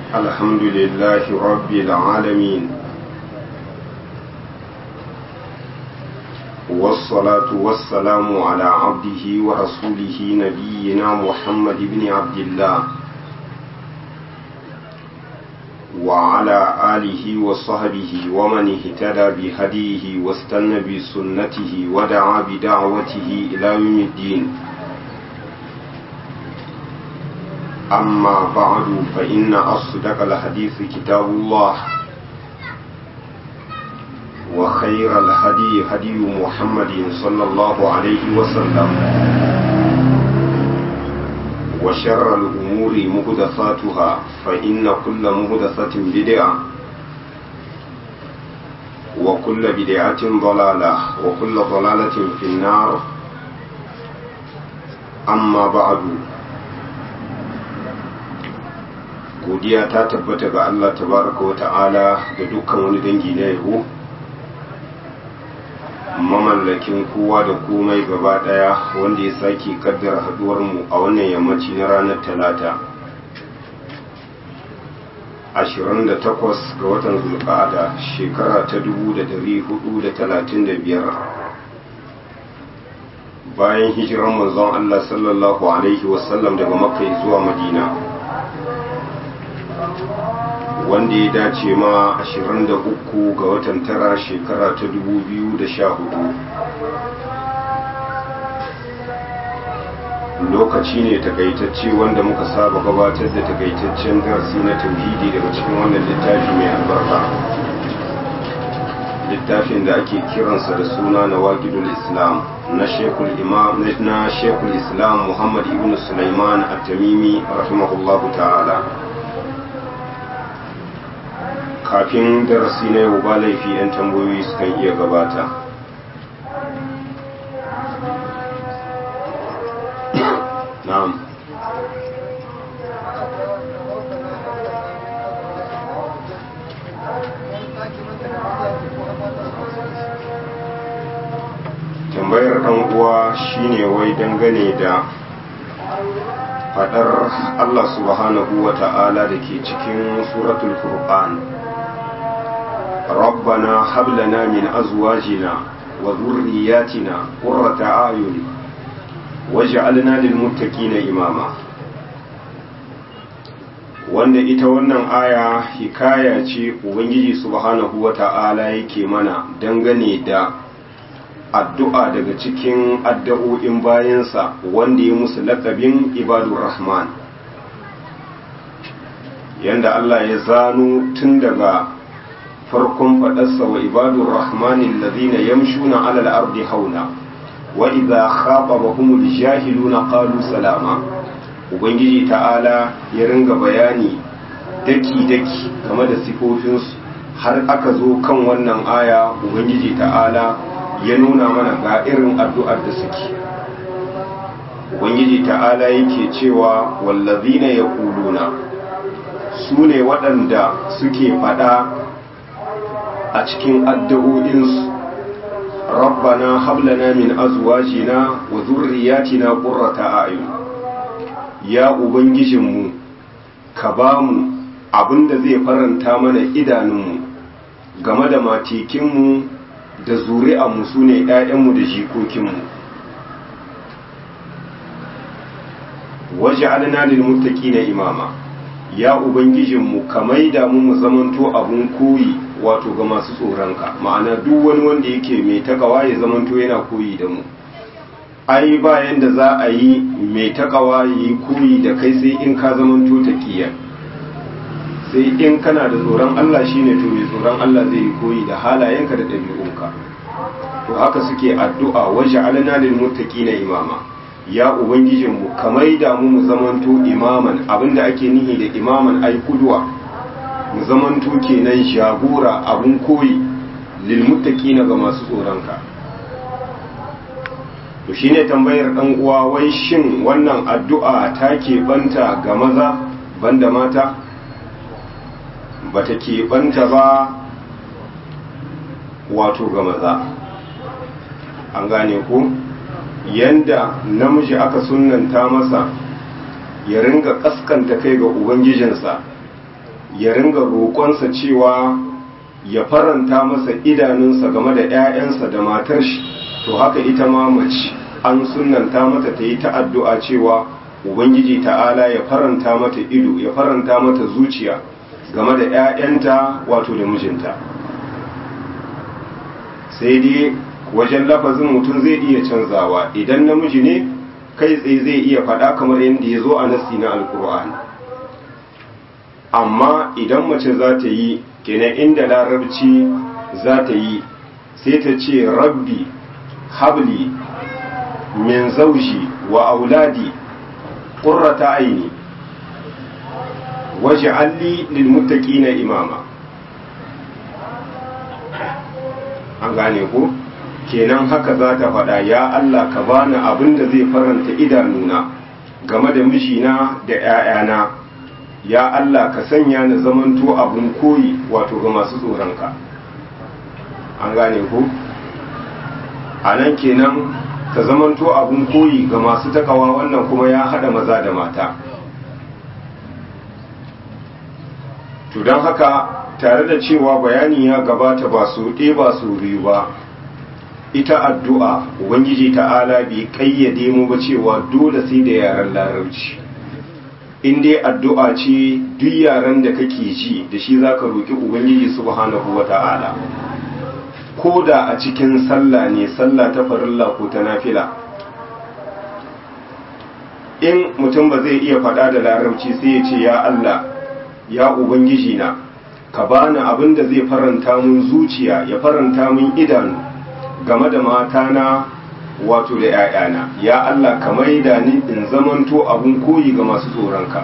الحمد لله رب العالمين والصلاة والسلام على عبده ورسوله نبينا محمد بن عبد الله وعلى آله وصحبه ومن اهتدى بهديه واستنى بسنته ودعا بدعوته إلى يوم الدين أما بعد فإن أصدق الحديث كتاب الله وخير الهدي هدي محمد صلى الله عليه وسلم وشر الأمور مهدثاتها فإن كل مهدثة بدعة وكل بدعة ضلالة وكل ضلالة في النار أما بعد godiya ta tabbata ga Allah tabaraka wa ta'ala da dukkan wani dangi na yabo mamallakin kowa da komai gaba daya wanda ya sake kaddara haduwar mu a wannan yammaci na ranar talata 28 ga watan zulqa'ada shekara ta 1435 bayan hijirar manzon Allah sallallahu alaihi wasallam daga makka zuwa madina wanda ya dace ma 23 ga watan tara shekara ta 2014 lokaci ne takaitacce wanda muka saba gabatar da takaitaccen darasi na tauhidi daga cikin wannan littafi mai albarka littafin da ake kiransa da suna na waqidul islam na shekul imam na shekul islam muhammad ibn sulaiman at-tamimi rahimahullahu ta'ala kafin darasi na yau ba laifi 'yan tambayoyi sukan iya gabata na'am tambayar ɗan uwa shine wai dangane da fadar Allah subhanahu wa ta'ala da ke cikin suratul furqan ربنا هب لنا من أزواجنا وذرياتنا قرة أعين واجعلنا للمتقين إماما wanda ita wannan aya hikaya ce ubangiji subhanahu wa ta'ala yake mana dangane da addu'a daga cikin addu'o'in bayansa wanda ya musu laƙabin ibadur rahman yanda Allah ya zano tun daga farkon faɗarsa wa ibadun rahmanin lazina yamshuna alal ardi hauna wa idza khatabahumul jahiluna qalu salama ubangiji ta'ala ya ringa bayani daki daki game da sifofinsu har aka zo kan wannan aya ubangiji ta'ala ya nuna mana ga irin addu'ar da suke ubangiji ta'ala yake cewa wallazina yaquluna su ne waɗanda suke faɗa a cikin addu'o'insu rabbana hablana min azwajina wa zurriyatina qurrata a'yun ya ubangijinmu ka ba mu abinda zai faranta mana idanunmu game da matikinmu da zuri'anmu su ne ‘ya'yanmu da jikokinmu waje alina lilmuttaki na imama ya ubangijinmu ka maida mu mu zamanto abun koyi wato ga masu tsoronka ma'ana duk wani wanda yake mai takawa ya zamanto yana koyi da mu ai ba yanda za a yi mai takawa yi koyi da kai sai in ka zamanto taqiya sai in kana da tsoron Allah shine to mai tsoron Allah zai yi koyi da halayenka da ɗabi'unka to haka suke addu'a waje alana lil muttaqina imama ya ubangijinmu ka maida mu mu zamanto imaman abinda ake nihi da imaman ai kudwa mu zamanto kenan jagora abun koyi lilmuttaqina ga masu tsoronka to shine tambayar dan uwa wai shin wannan addu'a ta banta ga maza banda mata bata banta ba wato ga maza an gane ko yanda namiji aka sunnanta masa ya ringa kaskanta kai ga ubangijinsa ya ringa roƙonsa cewa ya faranta masa idanunsa game da 'ya'yansa da matar shi to haka ita ma mace an sunanta mata ta yi ta addu'a cewa ubangiji ta'ala ya faranta mata ido ya faranta mata zuciya game da 'ya'yanta wato da mijinta sai dai wajen lafazin mutum zai iya canzawa idan namiji ne kai tsaye zai iya faɗa kamar yadda ya zo a nasi na alkur'ani amma idan mace za ta yi kenan inda larabci za ta yi sai ta ce rabbi habli min zauji wa auladi ƙurrata aini waje alli lilmuttaqina imama an gane ku kenan haka za ta faɗa ya Allah ka bani abin da zai faranta idanuna game da mijina da 'ya'yana ya Allah ka sanya ni zamanto abin koyi wato ga masu tsoronka an gane ku a nan kenan ka zamanto abin koyi ga masu takawa wannan kuma ya haɗa maza da mata to don haka tare da cewa bayani ya gabata ba su ɗe ba su biyu ba ita addu'a ubangiji ta'ala bai kayyade mu ba cewa dole sai da yaren larabci in dai addu'a ce duk yaren da kake ji da shi zaka roki ubangiji subhanahu wata'ala ko da a cikin sallah ne sallah ta farilla ko ta nafila in mutum ba zai iya faɗa da larabci sai ya ce ya Allah ya ubangiji na ka bani abin da zai faranta mun zuciya ya faranta mun idanu game da matana wato da ‘ya'yana ya Allah ka maida ni in zamanto abun koyi ga masu tsoronka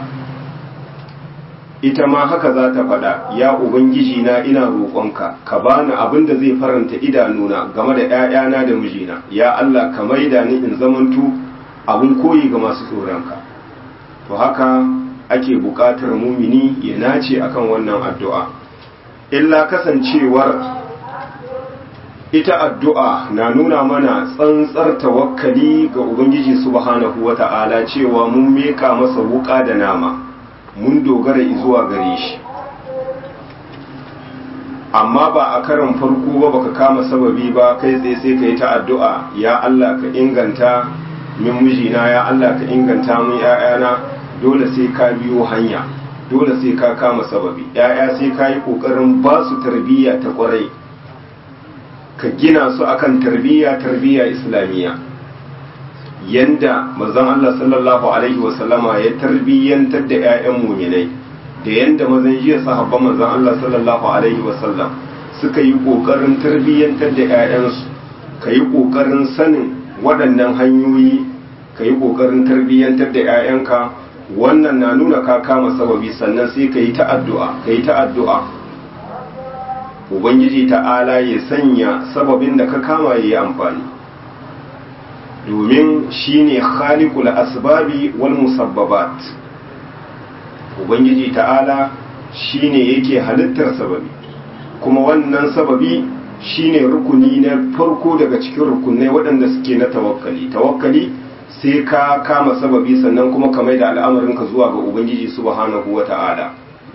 ita ma haka za ta faɗa ya ubangiji na ina roƙonka ka bani abin da zai faranta idanuna game da ‘ya'yana da mijina ya Allah ka maida ni in zamanto abun koyi ga masu tsoronka to haka ake buƙatar mumini ya nace akan wannan addu'a illa kasancewar ita addu'a na nuna mana tsantsar tawakkali ga Ubangiji subhanahu wa ta'ala cewa mun meka masa wuka da nama mun dogara zuwa gare shi amma ba a karin farko ba baka kama sababi ba kai tsaye sai ka yi ta addu'a ya Allah ka inganta min mijina ya Allah ka inganta min ‘ya'yana dole sai ka biyo hanya dole sai ka kama sababi ‘ya'ya sai ka yi ƙoƙarin ba su tarbiyya ta ƙwarai ka gina su akan tarbiyya tarbiyya islamiyya yanda mazan Allah sallallahu alaihi wasallama ya tarbiyyantar da 'ya'yan muminai da yanda mazan jiya sahabban mazan Allah sallallahu alaihi wasallam suka yi kokarin tarbiyyantar da 'ya'yansu ka yi kokarin sanin waɗannan hanyoyi ka yi kokarin tarbiyyantar da 'ya'yanka wannan na nuna ka kama sababi sannan sai ka yi ta addu'a ka yi ta addu'a ubangiji ta'ala ya sanya sababin da ka kama ya yi amfani domin shine khaliqul asbabi wal musabbabat ubangiji ta'ala shine yake halittar sababi kuma wannan sababi shine rukuni na farko daga cikin rukunai waɗanda suke na tawakkali tawakkali sai ka kama sababi sannan kuma ka mai da al'amarinka zuwa ga ubangiji subhanahu wata'ala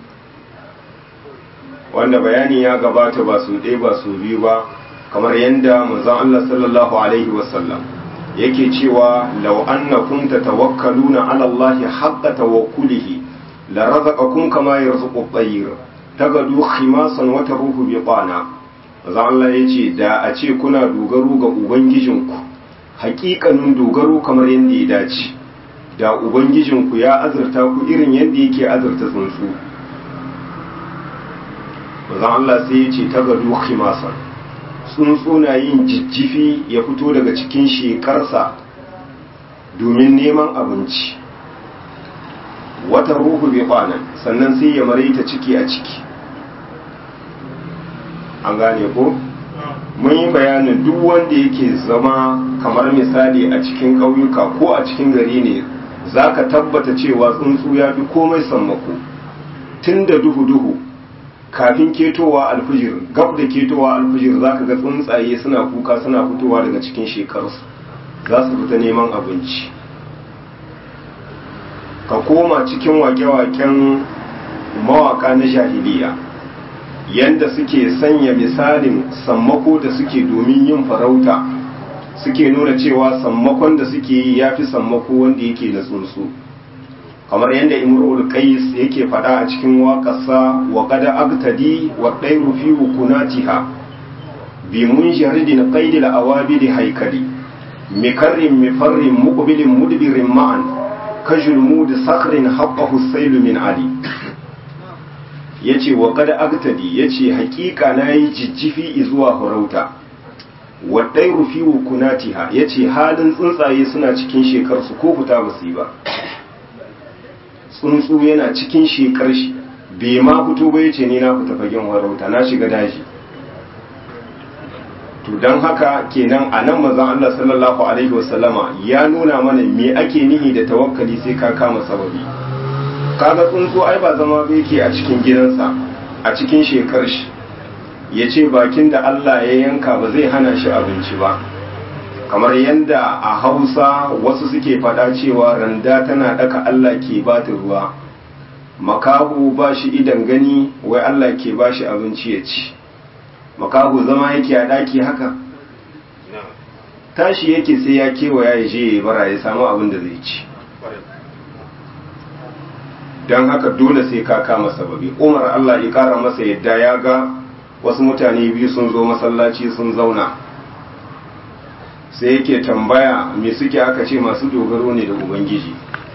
wanda bayani ya gabata ba su ɗaya ba su biyu ba kamar yadda manzon Allah sallallahu alaihi wasallam yake cewa law annakum tatawakkaluna ala Allah haqqa tawakkulihi la razaqakum kama yarzuqu at-tayr tagadu khimasan wa taruhu biqana manzon Allah yace da a ce kuna dogaro ga ubangijinku haƙiƙanin dogaro kamar yadda ya dace da ubangijinku ya azurta ku irin yadda yake azurta tsuntsu manzon Allah sai ya ce ta gado khimasan tsuntsu na yin jijjifi ya fito daga cikin shekarsa domin neman abinci wata ruhu bai kwanan sannan sai ya maraita ciki a ciki an gane ko mun yi bayanin duk wanda yake zama kamar misali a cikin ƙauyuka ko a cikin gari ne za ka tabbata cewa tsuntsu ya fi komai sammako tun da duhu-duhu kafin ketowa alfijir gab da ketowa alfijir za ka ga tsuntsaye suna kuka suna fitowa daga cikin shekarsu za su fita neman abinci ka koma cikin wake-waken mawaka na jahiliya yanda suke sanya misalin sammako da suke domin yin farauta suke nuna cewa sammakon da suke yi ya fi sammako wanda yake na tsuntsu kamar yadda imrul qais yake faɗa a cikin waƙarsa wa qad agtadi wa dayru fi wukunatiha bi munjaridin qaidil awabili haikali mikarrin mifarrin muqbilin mudbirin ma'an kajulmud sakhrin haqqahu sayl min ali yace wa qad agtadi yace hakika nayi jijjifi zuwa farauta wa dayru fi wukunatiha yace halin tsuntsaye suna cikin shekarsu ko fita basu yi ba tsuntsu yana cikin shekar shi bai ma fito ba yace ni na fita fagen warauta na shiga daji to don haka kenan a nan mazan Allah sallallahu alaihi wasallama ya nuna mana me ake nihi da tawakkali sai ka kama sababi kaga tsuntsu ai ba zama ba yake a cikin gidansa a cikin shekar shi ya ce bakin da Allah ya yanka ba zai hana shi abinci ba kamar yadda a hausa wasu suke faɗa cewa randa tana ɗaka Allah ke ba ta ruwa makahu ba shi idan gani wai Allah ke ba shi abinci ya ci makahu zama yake a ɗaki haka tashi yake sai ya kewaya ya je ya bara ya samu abin da zai ci don haka dole sai ka kama sababi umar Allah ya kara masa yadda ya ga wasu mutane biyu sun zo masallaci sun zauna sai yake tambaya me suke aka ce masu dogaro ne da ubangiji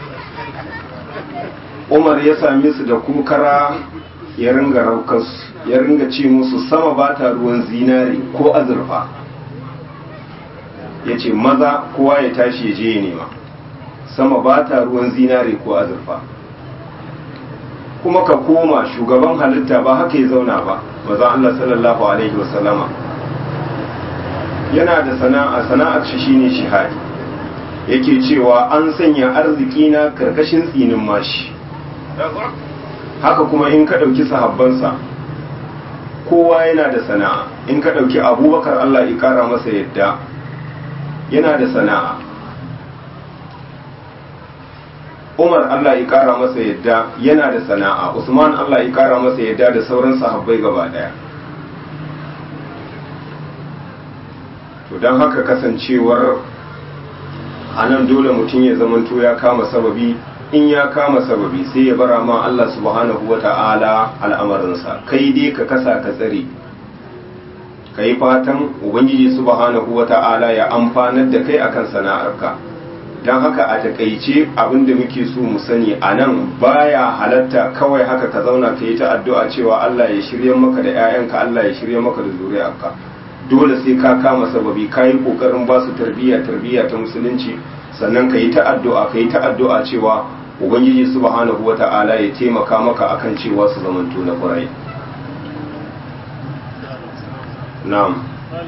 umar ya same su da kukara ya ringa raukarsu ya ringa ce musu sama ba ta ruwan zinare ko azurfa ya ce maza kowa ya tashi ya je ya nema sama ba ta ruwan zinare ko azurfa kuma ka koma shugaban halitta ba haka ya zauna ba maza Allah sallallahu alaihi wasallama yana da sana'a sana'ar shi shine shihadi yake cewa an sanya arziki na karkashin tsinin mashi haka kuma in ka ɗauki sahabbansa kowa yana da sana'a in ka ɗauki abubakar Allah ya ƙara masa yadda yana da sana'a umar Allah ya ƙara masa yadda yana da sana'a usman Allah ya ƙara masa yadda da sauran sahabbai gaba ɗaya to don haka kasancewar a nan dole mutum ya zamanto ya kama sababi in ya kama sababi sai ya bara ma Allah subhanahu wa ta'ala al'amarinsa kai dai ka kasa ka tsare ka yi fatan ubangiji subhanahu wa ta'ala ya amfanar da kai akan sana'arka don haka a takaice abinda muke so mu sani a nan baya halatta kawai haka ka zauna ka yi ta addu'a cewa Allah ya shirya maka da 'ya'yanka Allah ya shirya maka da zuriyarka dole sai ka kama sababi ka yi ƙoƙarin ba su tarbiyya tarbiyya ta musulunci sannan ka yi ta addu'a ka yi ta addu'a cewa ubangiji subhanahu wa ta'ala ya taimaka maka akan cewa su zamanto na ƙwarai na'am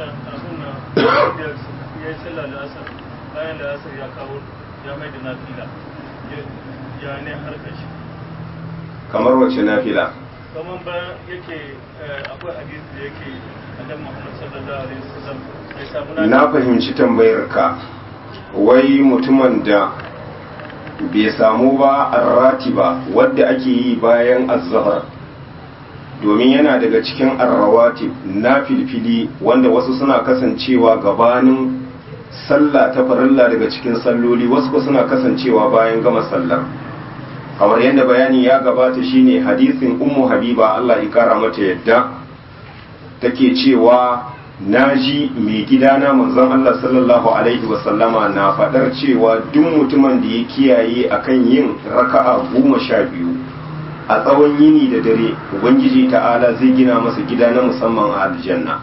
kamar wacce nafila kamar bayan yake akwai hadisi da yake annabi Muhammad sallallahu alaihi wasallam ya samu na fahimci tambayar ka wai mutumin da bai samu ba arratiba wadda ake yi bayan azhar domin yana daga cikin arrawatib na filfili wanda wasu suna kasancewa gabanin sallah ta farilla daga cikin salloli wasu suna kasancewa bayan gama sallar kamar yadda bayani ya gabata shine hadisin ummu habiba Allah ya kara mata yadda take cewa naji mai gidana manzon Allah sallallahu alaihi wasallama na faɗar cewa duk mutumin da ya kiyaye akan yin raka'a goma sha biyu a tsawon yini da dare ubangiji ta'ala zai gina masa gida na musamman a aljanna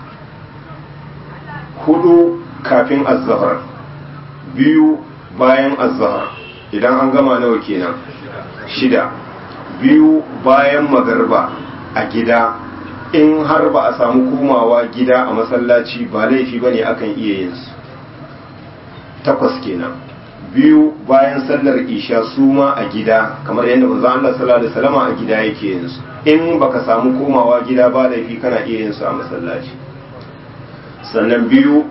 hudu kafin azzahar biyu bayan azzahar idan an gama nawa kenan shida biyu bayan magarba a gida in har ba a samu komawa gida a masallaci ba laifi bane akan iya yin su takwas kenan biyu bayan sallar isha su ma a gida kamar yadda manzo Allah sallallahu alaihi wasallam a gida yake yin su in baka samu komawa gida ba laifi kana iya yin su a masallaci sannan biyu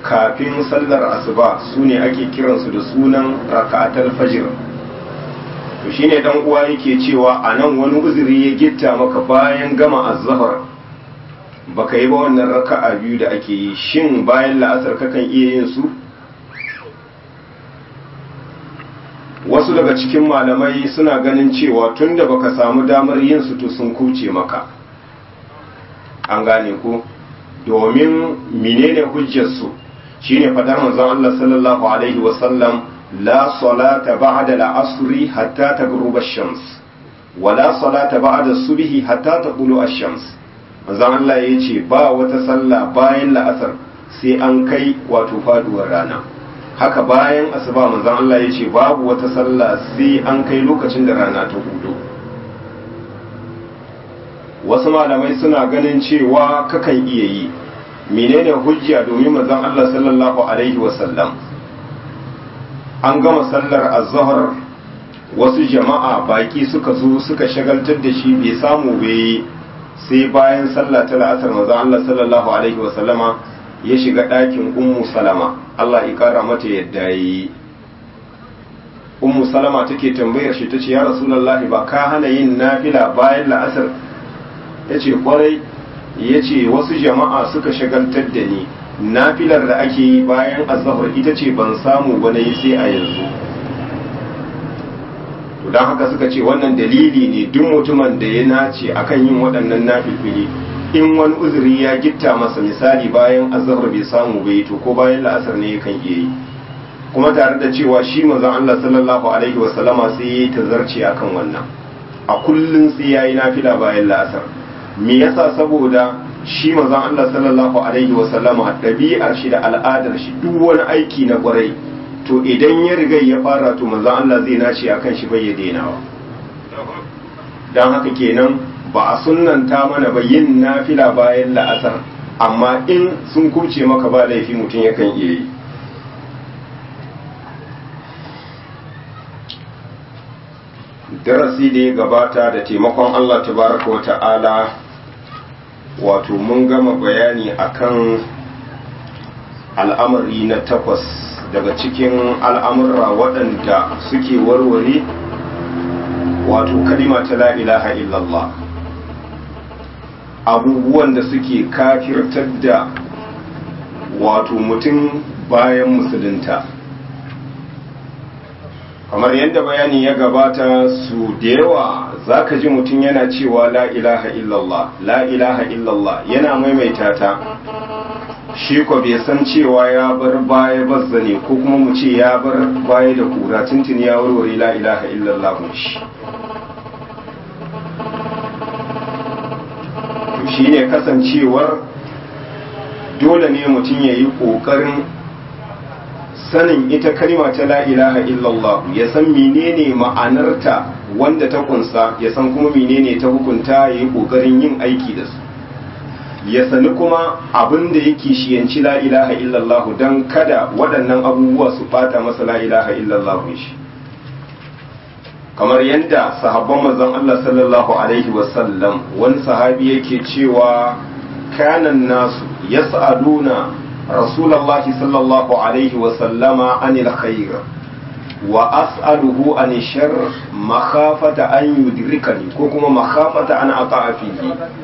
kafin sallar asuba su ne ake kiransu da sunan raka'atul fajr to shine dan uwa yake cewa a nan wani uzuri ya gitta maka bayan gama azhar baka yi ba wannan raka'a biyu da ake yi shin bayan la'asar kakan iya yin su wasu daga cikin malamai suna ganin cewa tunda baka samu damar yin su to sun kuce maka an gane ko domin menene hujjar su shine fadar manzon Allah sallallahu alaihi wasallam la salata ba'da al-asri hatta taghruba ash-shams wa la salata ba'da as-subhi hatta taqulu ash-shams manzon Allah yace ba wata sallah bayan la'asar sai an kai wato faduwar rana haka bayan asuba manzon Allah yace babu wata sallah sai an kai lokacin da rana ta hudu wasu malamai suna ganin cewa kakan iya yi menene hujja domin manzon Allah sallallahu alaihi wasallam an gama sallar azhar wasu jama'a baki suka zo suka shagaltar da shi bai samu bai sai bayan sallah ta la'asar manzon Allah sallallahu alaihi wasallama ya shiga ɗakin ummu salama Allah ya kara mata yadda yi ummu salama take tambayar shi tace ya rasulullahi ba ka hana yin nafila bayan la'asar yace kwarai ya ce wasu jama'a suka shagaltar da ni nafilar da ake yi bayan azahar ita ce ban samu ba na yi sai a yanzu to don haka suka ce wannan dalili ne duk mutumin da ya nace akan yin waɗannan nafilfili in wani uzuri ya gitta masa misali bayan azahar bai samu bai to ko bayan la'asar ne yakan iya yi kuma tare da cewa shi manzon Allah sallallahu alaihi wasallama sai ya yi tazarci akan wannan a kullum sai ya yi nafila bayan la'asar me yasa saboda shi manzon Allah sallallahu alaihi wa sallama ɗabi'ar shi da al'adar shi duk wani aiki na kwarai to idan ya riga ya fara to manzon Allah zai nace akan shi bai ya dainawa dan haka kenan ba a sunnanta mana ba yin nafila bayan la'asar amma in sun kuce maka ba laifi mutum yakan iya yi darasi da ya gabata da taimakon Allah tabaraka wa ta'ala wato mun gama bayani akan al'amari na takwas daga cikin al'amurra waɗanda suke warware wato kalima ta la ilaha illallah abubuwan da suke kafirtar da wato mutum bayan musulunta kamar yadda bayani ya gabata su da yawa za ka ji mutum yana cewa la ilaha illallah la ilaha illallah yana maimaita ta shi ko bai san cewa ya bar baya bazza ne ko kuma mu ce ya bar baya da kura tuntun ya warware la ilaha illallah shi to shi ne kasancewar dole ne mutum ya yi ƙoƙarin sanin ita kalma ta la ilaha illallah ya san menene ma'anarta wanda ta kunsa ya san kuma menene ta hukunta ya yi kokarin yin aiki da su ya sani kuma abin da yake shiyanci la ilaha illallah don kada waɗannan abubuwa su bata masa la ilaha illallah shi kamar yadda sahabban manzon Allah sallallahu alaihi wasallam wani sahabi yake cewa kanan nasu yas'aluna رسول الله صلى الله عليه وسلم عن الخير وأسأله عن الشر مخافة أن يدركني كوكما مخافة أن أقع فيه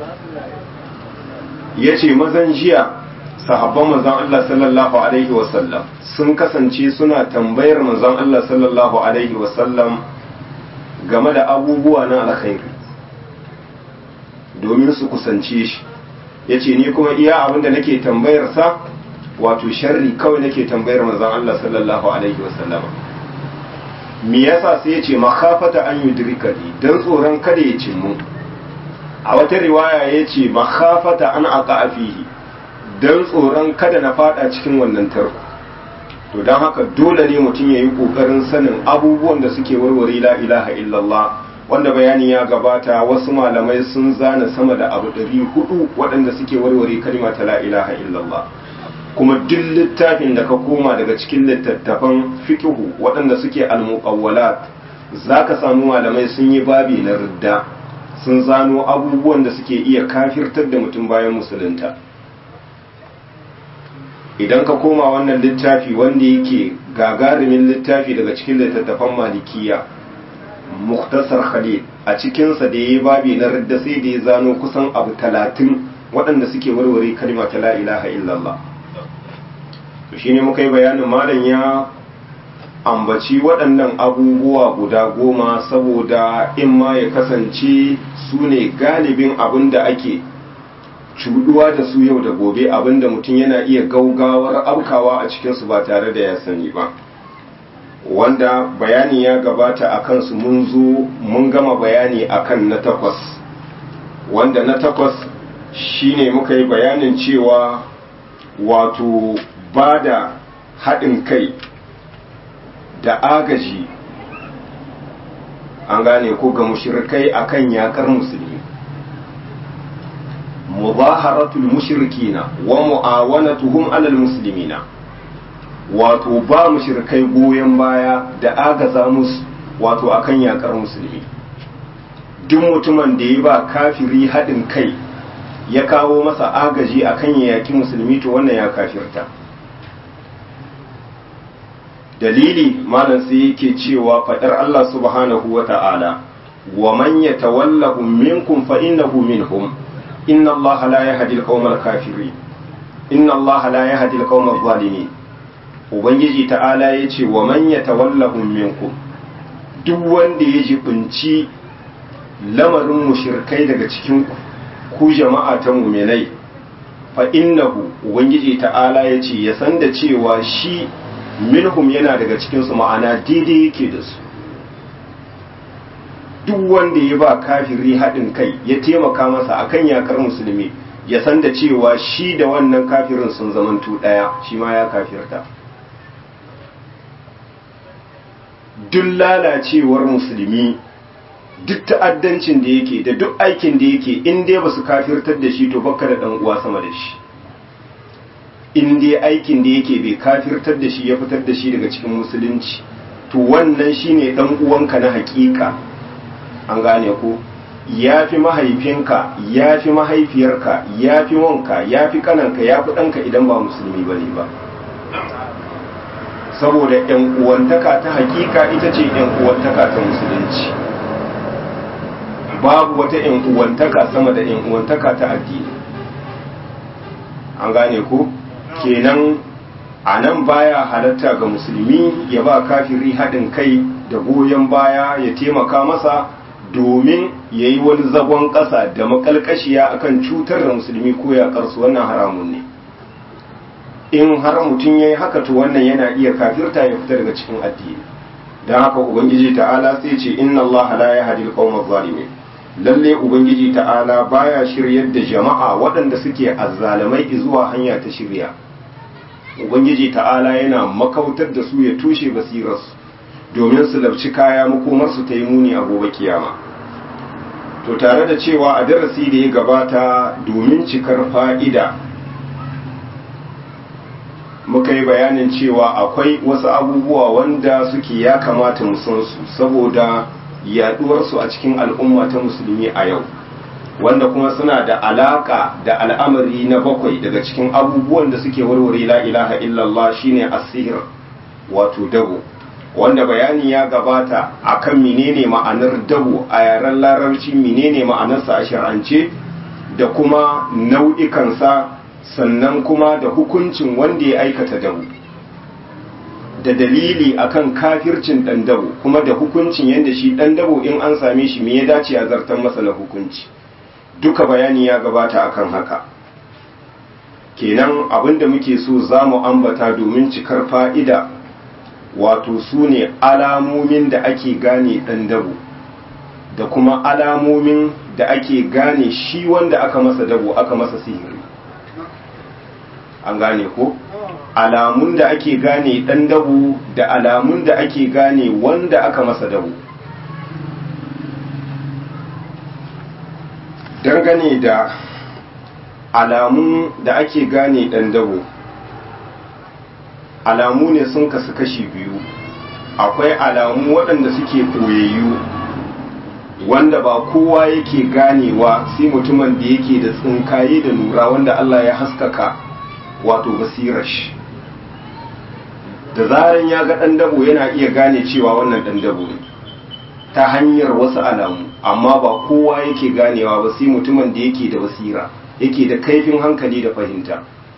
yace mazan jiya sahabban manzon Allah sallallahu alaihi wasallam sun kasance suna tambayar manzon Allah sallallahu alaihi wasallam game da abubuwa na alkhairi domin su kusance shi yace ni kuma iya abin da nake tambayar sa wato sharri kawai nake tambayar manzon Allah sallallahu alaihi wasallama me yasa sai ya ce makhafata an yudrikani dan tsoron kada ya cimmu a wata riwaya ya ce makhafata an aqa fihi dan tsoron kada na fada cikin wannan tarko to dan haka dole ne mutum ya yi kokarin sanin abubuwan da suke warware la ilaha illallah wanda bayani ya gabata wasu malamai sun zana sama da abu ɗari hudu waɗanda suke warware kalma ta la ilaha illallah kuma duk littafin da ka koma daga cikin littattafan fikihu waɗanda suke almuqawwalat zaka samu malamai sun yi babi na ridda sun zano abubuwan da suke iya kafirtar da mutum bayan musulunta idan ka koma wannan littafi wanda yake gagarumin littafi daga cikin littattafan malikiya muktasar khalil a cikinsa da ya yi babi na radda sai da ya zano kusan abu talatin waɗanda suke warware kalma ta la ilaha illallah to shine muka yi bayanin malam ya ambaci waɗannan abubuwa guda goma saboda in ma ya kasance su ne galibin abin da ake cuduwa da su yau da gobe abin da mutum yana iya gaugawar aukawa a cikinsu ba tare da ya sani ba wanda bayani ya gabata a kansu mun zo mun gama bayani akan na takwas wanda na takwas shine muka yi bayanin cewa wato ba da haɗin kai da agaji an gane ko ga mushrikai akan yakar musulmi mubaharatul mushrikina wa mu'awanatuhum alal muslimina wato ba mushrikai goyon baya da agaza musu wato akan yakar musulmi duk mutumin da ya ba kafiri haɗin kai ya kawo masa agaji akan ya yaki musulmi to wannan ya kafirta dalili malam sai yake cewa fadar Allah subhanahu wa ta'ala wa man yatawallahum minkum fa innahu minhum inna Allah la yahdi al-qawmal kafirin inna Allah la yahdi al-qawmal zalimin ubangiji ta'ala yace wa man yatawallahum minkum duk wanda ya jibinci lamarin mushrikai daga cikin ku jama'a ta mu'minai fa innahu ubangiji ta'ala yace ya san da cewa shi minhum yana daga cikinsu ma'ana daidai yake da su duk wanda ya ba kafiri haɗin kai ya taimaka masa akan yakar musulmi ya san da cewa shi da wannan kafirin sun zamantu ɗaya shi ma ya kafirta duk lalacewar musulmi duk ta'addancin da yake da duk aikin da yake in dai ba su kafirtar da shi to bakka da ɗan uwa sama da shi in dai aikin da yake bai kafirtar da shi ya fitar da shi daga cikin musulunci to wannan shine dan uwanka na hakika an gane ko ya fi mahaifinka ya fi mahaifiyarka ya fi wanka ya fi kananka ya fi ɗanka idan ba musulmi ba ne ba saboda yan uwantaka ta hakika ita ce yan uwantaka ta musulunci babu wata yan uwantaka sama da yan uwantaka ta addini an gane ko kenan a nan baya halatta ga musulmi ya ba kafiri haɗin kai da goyon baya ya taimaka masa domin ya yi wani zagon ƙasa da makalkashiya akan cutar da musulmi ko ya ƙarsu wannan haramun ne in har mutum ya yi haka to wannan yana iya kafirta ya fita daga cikin addini don haka ubangiji ta'ala sai ce inna Allah la yahdi al-qawma zalimin lalle ubangiji ta'ala baya shiryar da jama'a waɗanda suke azzalamai zuwa hanya ta shirya ubangiji ta'ala yana makautar da su ya tushe basirarsu domin su labci kaya makomarsu ta yi muni a gobe kiyama to tare da cewa a darasi da ya gabata domin cikar fa'ida muka yi bayanin cewa akwai wasu abubuwa wanda suke ya kamata mu san su saboda yaduwarsu a cikin al'umma ta musulmi a yau wanda kuma suna da alaka da al'amari na bakwai daga cikin abubuwan da suke warware la ilaha illallah shine asihir wato dabo wanda bayani ya gabata akan menene ma'anar dabo a yaren larabci menene ma'anarsa a shar'ance da kuma nau'ikansa sannan kuma da hukuncin wanda ya aikata dabo da dalili akan kafircin dan dabo kuma da hukuncin yadda shi dan dabo in an same shi me ya dace a zartar masa na hukunci duka bayani ya gabata akan haka kenan abinda muke so za mu ambata domin cikar fa'ida wato su ne alamomin da ake gane ɗan dabo da kuma alamomin da ake gane shi wanda aka masa dabo aka masa sihiri an gane ko alamun da ake gane ɗan dabo da alamun da ake gane wanda aka masa dabo dangane da alamun da ake gane ɗan dabo alamu ne sun kasu kashi biyu akwai alamu waɗanda suke koyayyu wanda ba kowa yake ganewa sai mutumin da yake da tsinkaye da lura wanda Allah ya haskaka wato basirar shi da zaran ya ga ɗan dabo yana iya gane cewa wannan ɗan dabo ne ta hanyar wasu alamu amma ba kowa yake ganewa ba sai mutumin da yake da basira yake da kaifin hankali da fahimta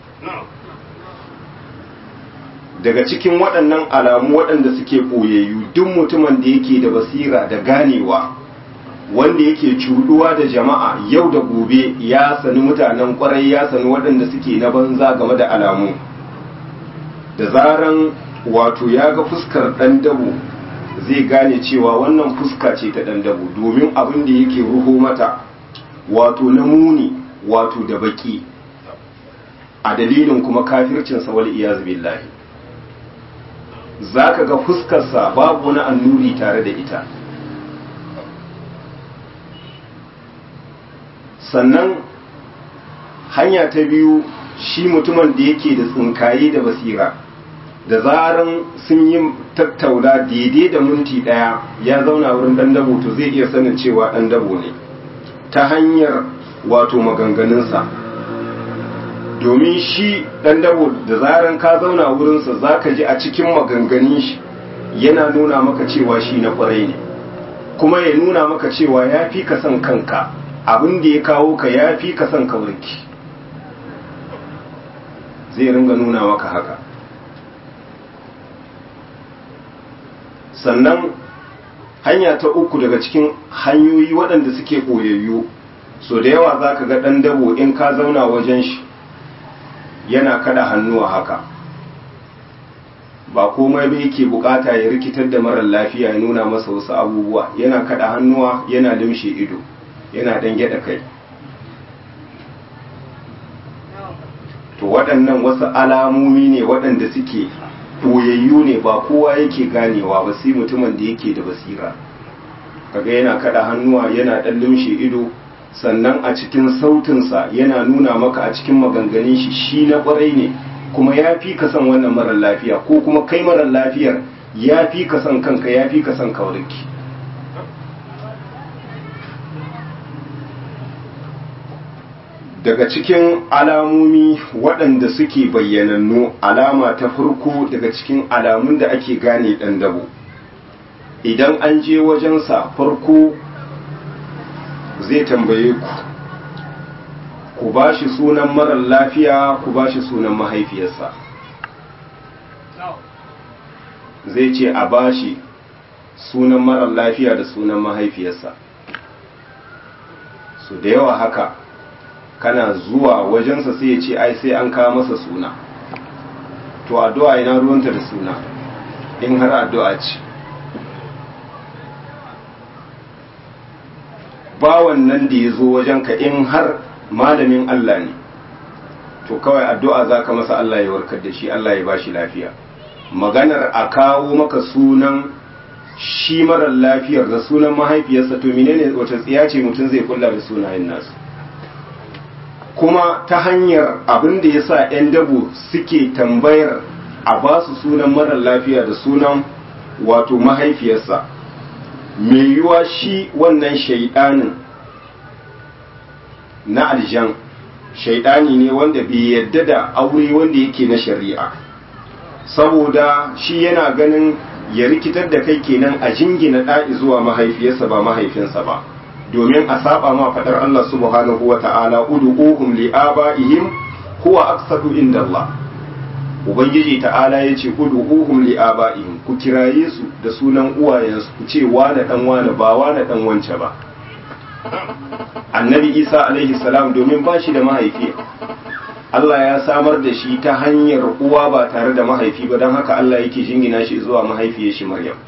daga cikin waɗannan alamu waɗanda suke ɓoyayyu duk mutumin da yake da basira da ganewa wanda yake cuduwa da jama'a yau da gobe ya sani mutanen kwarai ya sani waɗanda suke na banza game da alamu da zaran wato ya ga fuskar ɗan dabo zai gane cewa wannan fuska ce ta ɗan dabo domin abin da yake ruho mata wato na muni wato da baki a dalilin kuma kafircinsa wal iyaz billahi za ka ga fuskarsa babu wani annuri tare da ita sannan hanya ta biyu shi mutumin da yake da tsinkaye da basira da zaran sun yi tattauna daidai da minti ɗaya ya zauna wurin ɗan dabo to zai iya sanin cewa ɗan dabo ne ta hanyar wato maganganunsa domin shi ɗan dabo da zaran ka zauna wurinsa za ka ji a cikin maganganun shi yana nuna maka cewa shi na ƙwarai ne kuma ya nuna maka cewa ya fi ka son kanka abin da ya kawo ka ya fi ka son kawarki zai ringa nuna maka haka sannan hanya ta uku daga cikin hanyoyi waɗanda suke ɓoyayyu so da yawa za ka ga ɗan dabo in ka zauna wajen shi yana kada hannuwa haka ba komai ba yake bukata ya rikitar da marar lafiya ya nuna masa wasu abubuwa yana kada hannuwa yana limshe ido yana dan gyada kai to waɗannan wasu alamomi ne waɗanda suke ɓoyayyu ne ba kowa yake ganewa ba sai mutumin da yake da basira kaga yana kada hannuwa yana dan limshe ido sannan a cikin sautinsa yana nuna maka a cikin maganganun shi shi na kwarai ne kuma ya fi ka son wannan marar lafiya ko kuma kai marar lafiyar ya fi ka son kanka ya fi ka son kawarki daga cikin alamomi waɗanda suke bayyanannu alama ta farko daga cikin alamun da ake gane ɗan dabo idan an je wajensa farko zai tambaye ku ku ba shi sunan marar lafiya ku ba shi sunan mahaifiyarsa zai ce a ba shi sunan marar lafiya da sunan mahaifiyarsa su da yawa haka kana zuwa wajensa sai ya ce ai sai an kawo masa suna to addu'a ina ruwanta da suna in har addu'a ce bawan nan da ya zo wajenka in har malamin Allah ne to kawai addu'a za ka masa Allah ya warkar da shi Allah ya ba shi lafiya maganar a kawo maka sunan shi marar lafiyar da sunan mahaifiyarsa to menene wata tsiya ce mutum zai kulla da sunayen nasu kuma ta hanyar abin da ya sa 'yan dabo suke tambayar a ba su sunan marar lafiya da sunan wato mahaifiyarsa mai yiwa shi wannan shaidanin na aljan shaidani ne wanda bai yadda da aure wanda yake na shari'a saboda shi yana ganin ya rikitar da kai kenan a jingina ɗa'i zuwa mahaifiyarsa ba mahaifinsa ba domin a saba ma faɗar Allah subhanahu wa ta'ala ud'uhum li aba'ihim huwa aqsatu inda Allah ubangiji ta'ala ya ce ud'uhum li aba'ihim ku kiraye su da sunan uwayensu ku ce wane dan wane ba wane dan wance ba annabi isa alaihi salam domin ba shi da mahaifi Allah ya samar da shi ta hanyar uwa ba tare da mahaifi ba don haka Allah yake jingina shi zuwa mahaifiyar shi maryam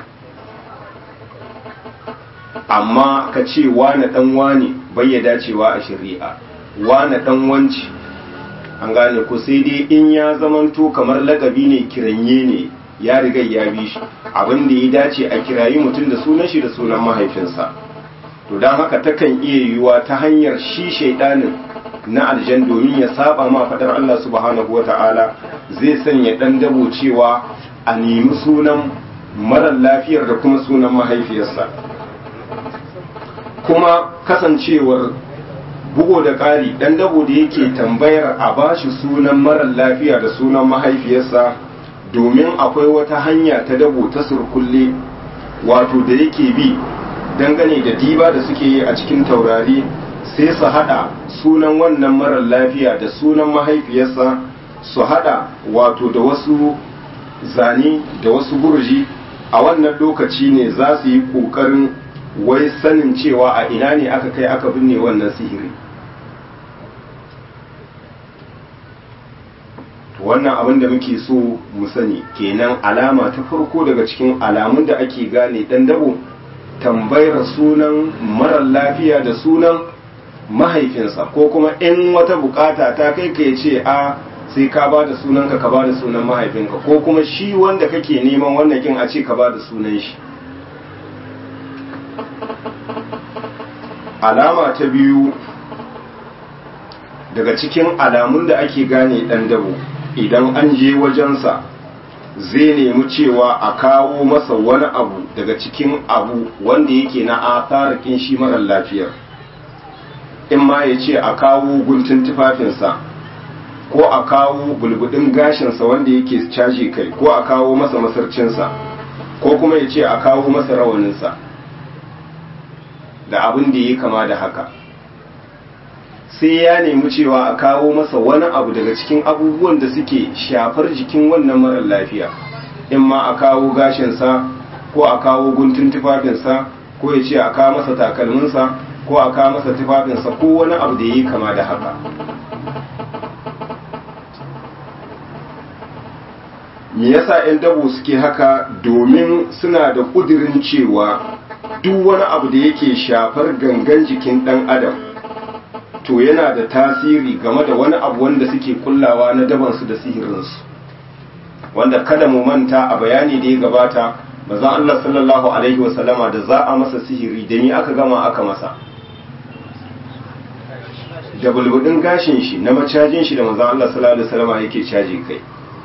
amma ka ce wane dan wane bai ya dacewa a shari'a wane dan wanci an gane ku sai dai in ya zamanto kamar lakabi ne kiranye ne ya riga ya bi shi abin da ya dace a kirayi mutum da sunan shi da sunan mahaifinsa to don haka takan iya yiwuwa ta hanyar shi shaidanin na aljan domin ya saba ma fadar Allah subhanahu wa ta'ala zai sanya dan dabo cewa a nemi sunan marar lafiyar da kuma sunan mahaifiyarsa kuma kasancewar bugo da ƙari ɗan dabo da yake tambayar a bashi sunan marar lafiya da sunan mahaifiyarsa domin akwai wata hanya ta dabo ta surkulle wato da yake bi dangane da diba da suke yi a cikin taurari sai su hada sunan wannan marar lafiya da sunan mahaifiyarsa su hada wato da wasu zane da wasu burji a wannan lokaci ne za su yi kokarin wai sanin cewa a ina ne aka kai aka binne wannan sihiri wannan abin da muke so mu sani kenan alama ta farko daga cikin alamun da ake gane dan dabo tambayar sunan marar lafiya da sunan mahaifinsa ko kuma in wata bukata ta kai ka ce a sai ka ba da sunanka ka ba da sunan mahaifinka ko kuma shi wanda kake neman wannan kin a ce ka ba da sunan shi alama ta biyu daga cikin alamun da ake gane dan dabo idan an je wajensa zai nemi cewa a kawo masa wani abu daga cikin abu wanda yake na atarikin shi marar lafiyar in ma ya ce a kawo guntun tufafinsa ko a kawo bulbudin gashinsa wanda yake caji kai ko a kawo masa masarcinsa ko kuma ya ce a kawo masa rawaninsa da abin da ya kama da haka sai ya nemi cewa a kawo masa wani abu daga cikin abubuwan da suke shafar jikin wannan marar lafiya in ma a kawo gashinsa ko a kawo guntun tufafinsa ko ya ce a kawo masa takalminsa ko a kawo masa tufafinsa ko wani abu da ya yi kama da haka me yasa 'yan dabo suke haka domin suna da ƙudirin cewa duk wani abu da yake shafar gangan jikin ɗan adam to yana da tasiri game da wani abu wanda suke kullawa na dabansu da sihirinsu wanda kada mu manta a bayani da ya gabata mazan Allah sallallahu alaihi wasallama da za a masa sihiri da ni aka gama aka masa da bulbudin gashin shi na macajin shi da mazan Allah sallallahu alaihi wasallama yake caji kai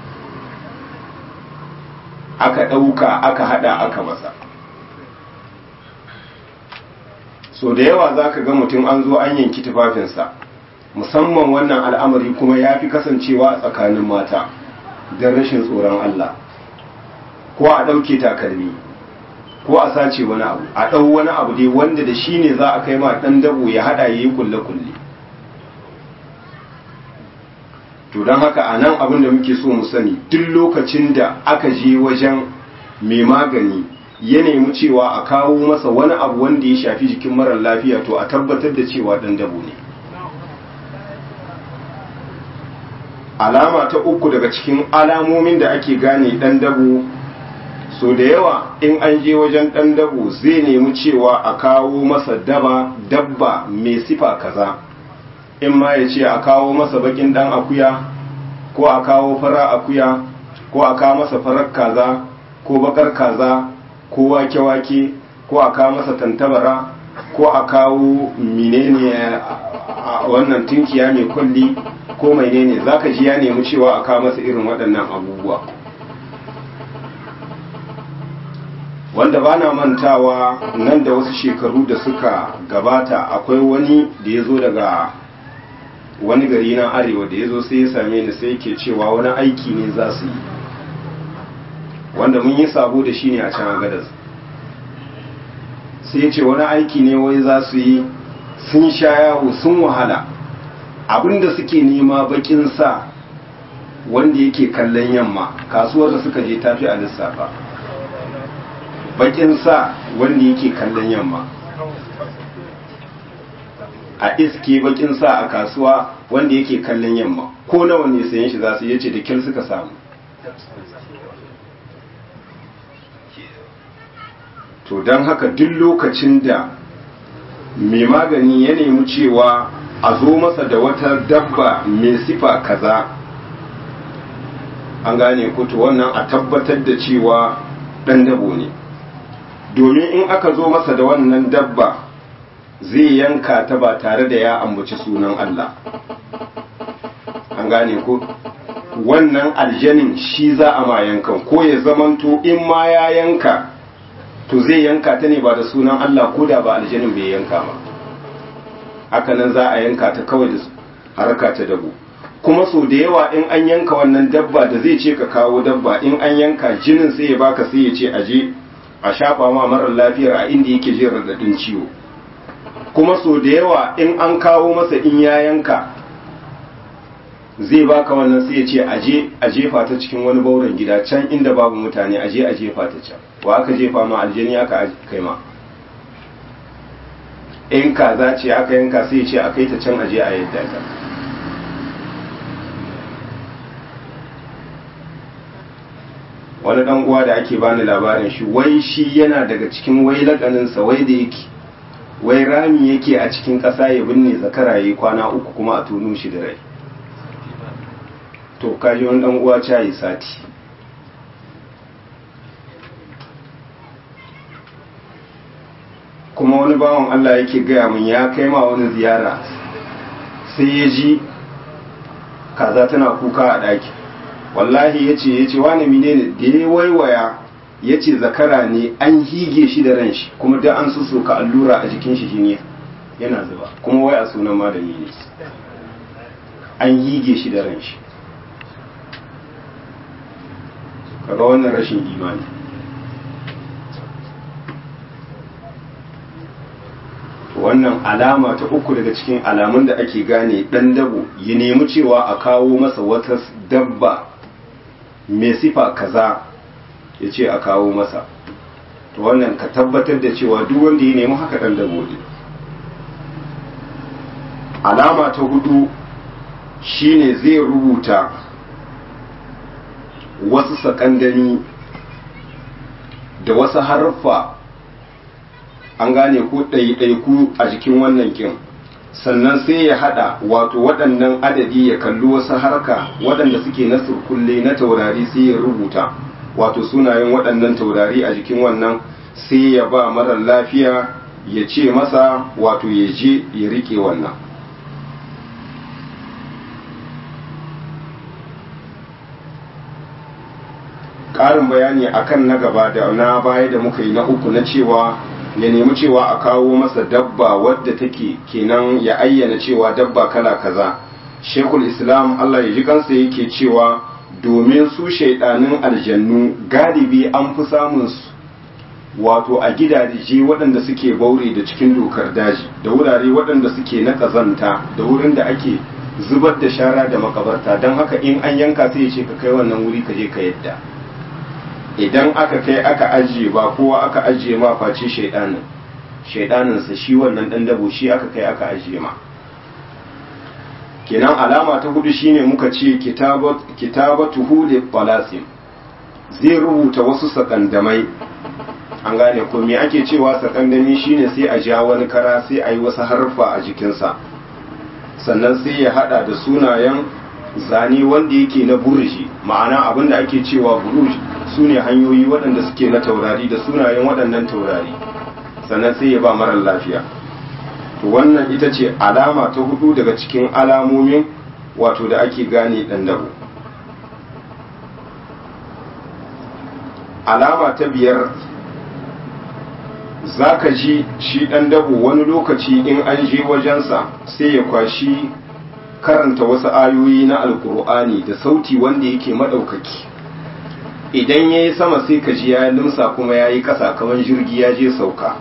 aka ɗauka aka hada aka masa so da yawa za ka ga mutum an zo an yanki tufafinsa musamman wannan al'amari kuma ya fi kasancewa a tsakanin mata don rashin tsoron Allah ko a ɗauke takalmi ko a sace wani abu a ɗau wani abu dai wanda da shi ne za a kai ma ɗan dabo ya haɗa ya yi kulle-kulle to don haka a nan abin da muke so mu sani duk lokacin da aka je wajen mai magani ya nemi cewa a kawo masa wani abu wanda ya shafi jikin marar lafiya to a tabbatar da cewa ɗan dabo ne alama ta uku daga cikin alamomin da ake gane ɗan dabo so da yawa in an je wajen ɗan dabo zai nemi cewa a kawo masa daba dabba mai sifa kaza in ma ya ce a kawo masa bakin ɗan akuya ko a kawo fara akuya ko a kawo masa farar kaza ko bakar kaza ko wake-wake ko a kawo masa tantabara ko a kawo menene wannan tunkiya mai kulli ko mai ne za ka ji ya nemi cewa a kawo masa irin waɗannan abubuwa wanda ba na mantawa nan da wasu shekaru da suka gabata akwai wani da ya zo daga wani gari na arewa da ya zo sai ya same ni sai yake cewa wani aiki ne za su yi wanda mun yi sabo da shi ne a can agadas sai ya ce wani aiki ne wai za su yi sun sha yawo sun wahala abinda suke nema bakin sa wanda yake kallon yamma kasuwar da suka je tafi a lissafa bakin sa wanda yake kallon yamma a iske bakin sa a kasuwa wanda yake kallon yamma ko nawa ne sayan shi za su yace da kyar suka samu to don haka duk lokacin da mai magani ya nemi cewa a zo masa da wata dabba mai sifa kaza an gane kutu wannan a tabbatar da cewa ɗan dabo ne domin in aka zo masa da wannan dabba zai yanka ta ba tare da ya ambaci sunan Allah an gane ko wannan aljanin shi za a ma yankan ko ya zamanto in ma ya yanka to zai yanka ta ne ba da sunan Allah ko da ba aljanin bai yanka ba hakanan za a yanka ta kawai da harka ta dabo kuma so da yawa in an yanka wannan dabba da zai ce ka kawo dabba in an yanka jinin sai ya baka sai ya ce aje a shafa ma marar lafiyar a inda yake jin radadin ciwo kuma so da yawa in an kawo masa in ya yanka zai baka wannan sai ya ce aje a jefa ta cikin wani bauren gida can inda babu mutane aje a jefa ta can wa aka jefa ma aljani aka kai ma in kaza ce aka yanka sai ya ce a kai ta can aje a yadda ta wani dan uwa da ake bani labarin shi wai shi yana daga cikin wai lakaninsa wai da yake wai rami yake a cikin ƙasa ya binne zakara yi kwana uku kuma a tono shi da rai to kaji wani dan uwa cayi sati kuma wani bawan Allah yake gaya min ya kai ma wani ziyara sai ya ji kaza tana kuka a ɗaki wallahi ya ce ya ce wani mine ne da ya waiwaya ya ce zakara ne an hige shi da ran shi kuma da an susuka allura a jikin shi ne yana zuba kuma wai a sunan malami ne an hige shi da ran shi kaga wannan rashin imani wannan alama ta uku daga cikin alamun da ake gane dan dabo ya nemi cewa a kawo masa wata dabba mai sifa kaza ya ce a kawo masa to wannan ka tabbatar da cewa duk wanda ya nemi haka dan dabo ne alama ta hudu shine zai rubuta wasu sakandani da wasu harfa an gane ko ɗaiɗaiku a jikin wannan kin sannan sai ya hada wato waɗannan adadi ya kalli wasu harka waɗanda suke na surkulle na taurari sai ya rubuta wato sunayen waɗannan taurari a jikin wannan sai ya ba marar lafiya ya ce masa wato ya je ya rike wannan ƙarin bayani akan na gaba da na baya da muka yi na uku na cewa ya nemi cewa a kawo masa dabba wadda take kenan ya ayyana cewa dabba kala kaza shekul islam allah ya ji kansa yake cewa domin su shaidanin aljannu galibi an fi samun su wato a gidaje waɗanda suke baure da cikin dokar daji da wurare waɗanda suke na ƙazanta da wurin da ake zubar da shara da makabarta don haka in an yanka sai ya ce ka kai wannan wuri ka je ka yadda idan aka kai aka ajiye ba kowa aka ajiye ma face shaidanin shaidaninsa shi wannan dan dabo shi aka kai aka ajiye ma kenan alama ta hudu shine muka ce kitabatuhu li talasim zai rubuta wasu sakandamai an gane ko me ake cewa sakandami shine sai a ja wani kara sai a yi wasu harfa a jikinsa sannan sai ya hada da sunayen zane wanda yake na burji ma'ana abinda ake cewa buruj su ne hanyoyi waɗanda suke na taurari da sunayen waɗannan taurari sannan sai ya ba marar lafiya to wannan ita ce alama ta hudu daga cikin alamomin wato da ake gane ɗan dabo alama ta biyar za ka ji shi ɗan dabo wani lokaci in an je wajensa sai ya kwashi karanta wasu ayoyi na alkur'ani da sauti wanda yake maɗaukaki idan ya yi sama sai ka ji ya limsa kuma ya yi ƙasa kamar jirgi ya je sauka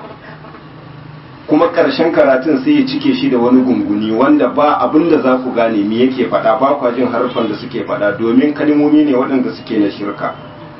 kuma ƙarshen karatun sai ya cike shi da wani gunguni wanda ba abin da za ku gane me yake faɗa ba kwa jin harfan da suke faɗa domin kalmomi ne waɗanda suke na shirka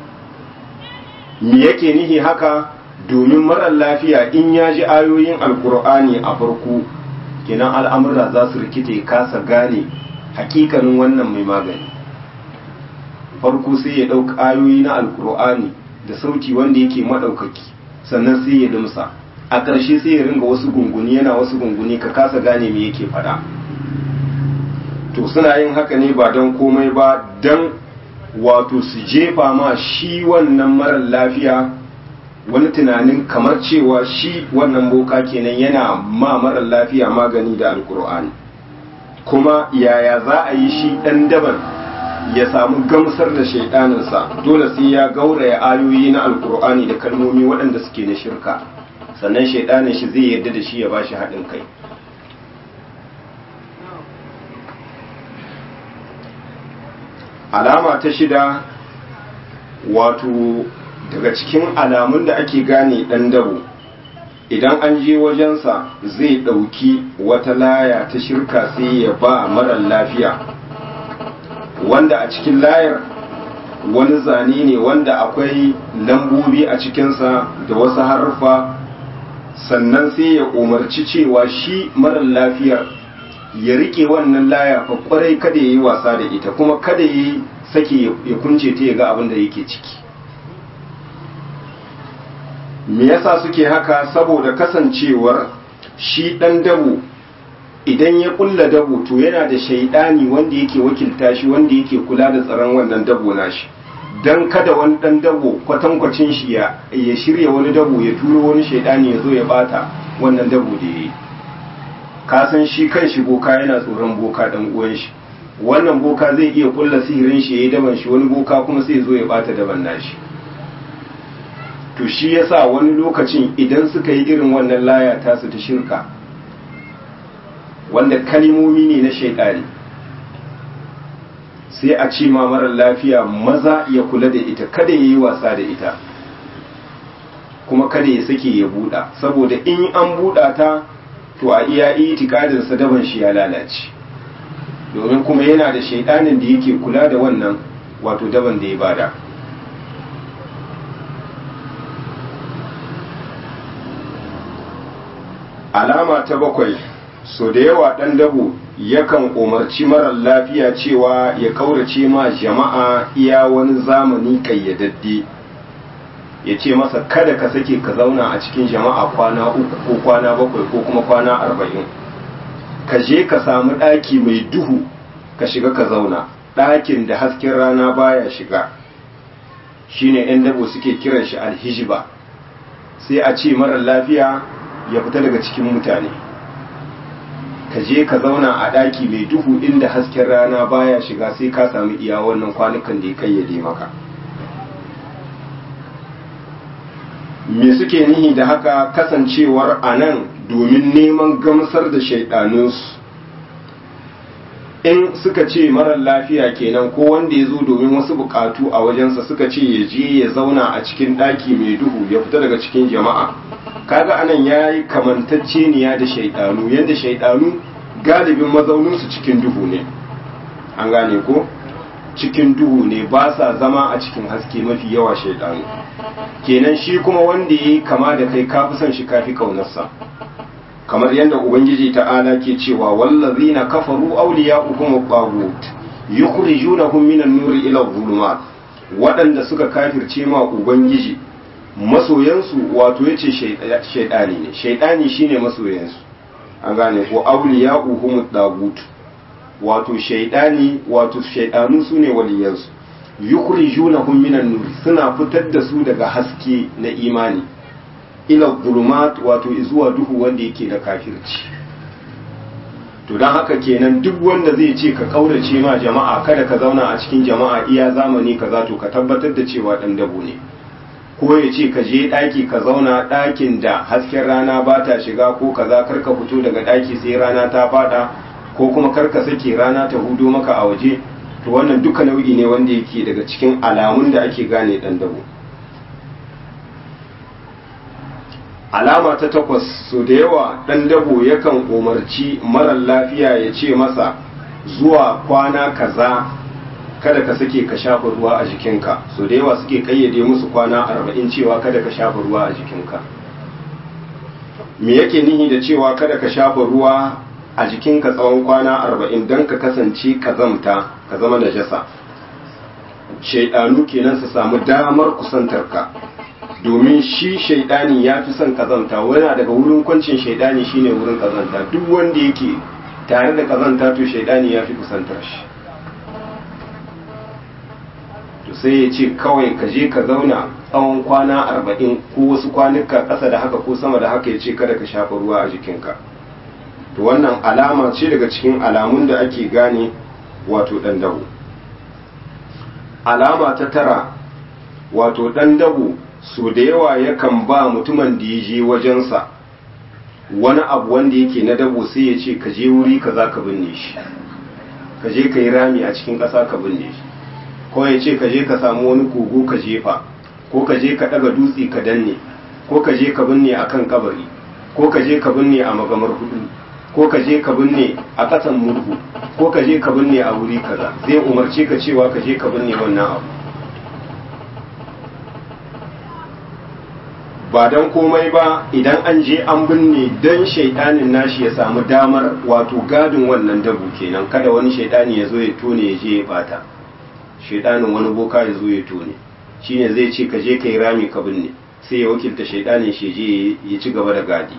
me yake nihi haka domin marar lafiya in ya ji ayoyin alkur'ani a farko kenan al'amura za su rikite kasa gane hakikanin wannan mai magani farko sai ya ɗauka ayoyi na alkur'ani da sauti wanda yake maɗaukaki sannan sai ya dumsa a ƙarshe sai ya ringa wasu gunguni yana wasu gunguni ka kasa gane me yake faɗa to suna yin haka ne ba don komai ba don wato su jefa ma shi wannan marar lafiya wani tunanin kamar cewa shi wannan boka kenan yana ma marar lafiya magani da alkur'ani kuma yaya za a yi shi ɗan daban ya samu gamsar da shaidaninsa dole sai ya gauraya ayoyi na alkur'ani da kalmomi waɗanda suke na shirka sannan shaidanin shi zai yarda da shi ya bashi haɗin kai alama ta shida wato daga cikin alamun da ake gane ɗan dabo idan an je wajensa zai ɗauki wata laya ta shirka sai ya ba marar lafiya wanda a cikin layar wani zane ne wanda akwai lambobi a cikinsa da wasu harfa sannan sai ya umarci cewa shi marar lafiyar ya rike wannan laya fa kwarai kada ya yi wasa da ita kuma kada ya yi sake ya kunce ta ya ga abin da yake ciki me yasa suke haka saboda kasancewar shi dan dabo idan ya kulla dabo to yana da shaidani wanda yake wakilta shi wanda yake kula da tsaron wannan dabo nashi dan kada wani dan dabo kwatankwacin shi ya ya shirya wani dabo ya turo wani shaidani ya zo ya bata wannan dabo da yayi ka san shi kan shi boka yana tsoron boka dan uwan shi wannan boka zai iya kulla sihirin shi yayi daban shi wani boka kuma sai ya zo ya bata daban nashi to shi yasa wani lokacin idan suka yi irin wannan laya tasu ta shirka wanda kalimomi ne na shaidani sai a ce ma marar lafiya maza ya kula da ita kada ya yi wasa da ita kuma kada ya sake ya buɗa saboda in an buɗa ta to a iya itikadinsa daban shi ya lalace domin kuma yana da shaidanin da yake kula da wannan wato daban da ya bada alama ta bakwai so da yawa ɗan dabo yakan umarci marar lafiya cewa ya kaurace ma jama'a iya wani zamani kayyadadde ya ce masa kada ka sake ka zauna a cikin jama'a kwana uku ko kwana bakwai ko kuma kwana arba'in ka je ka samu ɗaki mai duhu ka shiga ka zauna ɗakin da hasken rana baya shiga shine 'yan dabo suke kiran shi alhijiba sai a ce marar lafiya ya fita daga cikin mutane ka je ka zauna a ɗaki mai duhu inda hasken rana baya shiga sai ka sami iya wannan kwanukan da ya kayyade maka me suke nihi da haka kasancewar a nan domin neman gamsar da shaidanunsu in suka ce marar lafiya kenan ko wanda ya zo domin wasu bukatu a wajensa suka ce ya je ya zauna a cikin ɗaki mai duhu ya fita daga cikin jama'a kaga anan ya yi kamantacceniya da shaidanu yadda shaidanu galibin mazauninsu cikin duhu ne an gane ko cikin duhu ne ba sa zama a cikin haske mafi yawa shaidanu kenan shi kuma wanda ya yi kama da kai kafi son shi kafi kaunarsa kamar yadda ubangiji ta'ala ke cewa wallazina kafaru awliya'uhum at-taghut yukhrijunahum minan nuri ila adh-dhulumat waɗanda suka kafirce ma ubangiji masoyansu wato yace shaidani ne shaidani shine masoyansu an gane ko awliya'uhum at-taghut wato shaidani wato shaidanu sune waliyansu yukhrijunahum minan nuri suna fitar da su daga haske na imani ila zulumat wato zuwa duhu wanda yake da kafirci to don haka kenan duk wanda zai ce ka kaurace ma jama'a kada ka zauna a cikin jama'a iya zamani kaza to ka tabbatar da cewa dan dabo ne ko ya ce ka je ɗaki ka zauna ɗakin da hasken rana ba ta shiga ko kaza kar ka fito daga ɗaki sai rana ta fada ko kuma kar ka sake rana ta hudo maka a waje to wannan duka nau'i ne wanda yake daga cikin alamun da ake gane dan dabo alama ta takwas so da yawa ɗan dabo yakan umarci marar lafiya ya ce masa zuwa kwana kaza kada ka sake ka shafa ruwa a jikinka so da yawa suke kayyade musu kwana arba'in cewa kada ka shafa ruwa a jikinka me yake nihi da cewa kada ka shafa ruwa a jikinka tsawon kwana arba'in don ka kasance kazamta ka zama najasa shaidanu kenan su samu damar kusantarka domin shi shaidani ya fi son kazanta wani daga wurin kwancin shaidani shine wurin kazanta duk wanda yake tare da kazanta to shaidani ya fi kusantar shi to sai ya ce kawai ka je ka zauna tsawon kwana arba'in ko wasu kwanuka ƙasa da haka ko sama da haka ya ce kada ka shafa ruwa a jikinka to wannan alama ce daga cikin alamun da ake gane wato ɗan dabo alama ta tara wato ɗan dabo so da yawa yakan ba mutumin da ya je wajensa wani abu wanda yake na dabo sai ya ce ka je wuri ka za ka binne shi ka je ka yi rami a cikin ƙasa ka binne shi ko ya ce ka je ka samu wani kogo ka jefa ko ka je ka daga dutse ka danne ko ka je ka binne akan kabari ko ka je ka binne a magamar hudu ko ka je ka binne a ƙasan murhu ko ka je ka binne a wuri kaza zai umarce ka cewa ka je ka binne wannan abu ba don komai ba idan an je an binne don shaidanin nashi ya samu damar wato gadin wannan dabu kenan kada wani shaidani ya zo ya tone ya je ya bata shaidanin wani boka ya zo ya tone shine zai ce ka je ka yi rami ka binne sai ya wakilta shaidanin shi je ya ci gaba da gadi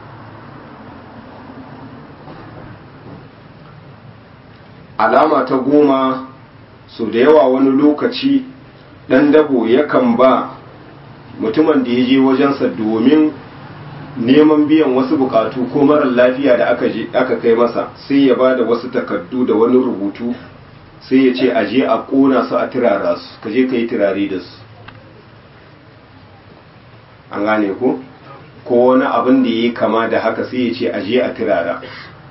alama ta goma so da yawa wani lokaci ɗan dabo yakan ba mutumin da ya je wajensa domin neman biyan wasu bukatu ko marar lafiya da aka kai masa sai ya ba da wasu takardu da wani rubutu sai ya ce a je a ƙona su a turara su ka je ka yi turare da su an gane ku ko wani abin da ya yi kama da haka sai ya ce a je a turara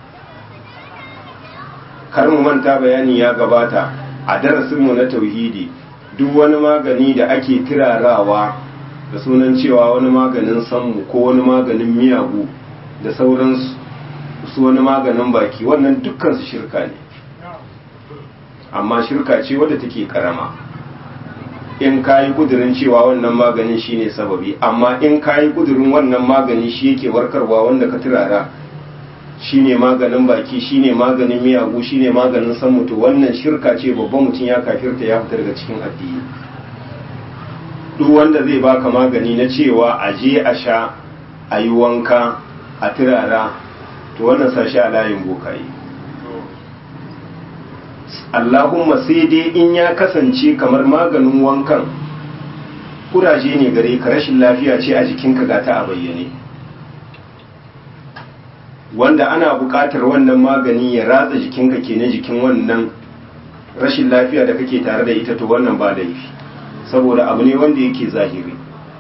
kar mu manta bayani ya gabata a darasinmu na tauhidi duk wani magani da ake turarawa da sunan cewa wani maganin sammu ko wani maganin miyagu da sauransu su wani maganin baki wannan dukkan su shirka ne amma shirka ce wadda take karama in kayi kudirin cewa wannan maganin shine sababi amma in kayi kudirin wannan magani shi yake warkarwa wanda ka turara shine maganin baki shine maganin miyagu shine maganin san mutu wannan shirka ce babban mutum ya kafirta ya fita daga cikin addini duk wanda zai baka magani na cewa a je a sha a yi wanka a turara to wannan sashi a layin bokaye Allahumma sai dai in ya kasance kamar maganin wankan kuraje ne gare ka rashin lafiya ce a jikinka ga ta a bayyane wanda ana buƙatar wannan magani ya ratsa jikinka ke na jikin wannan rashin lafiya da kake tare da ita to wannan ba laifi saboda abu ne wanda yake zahiri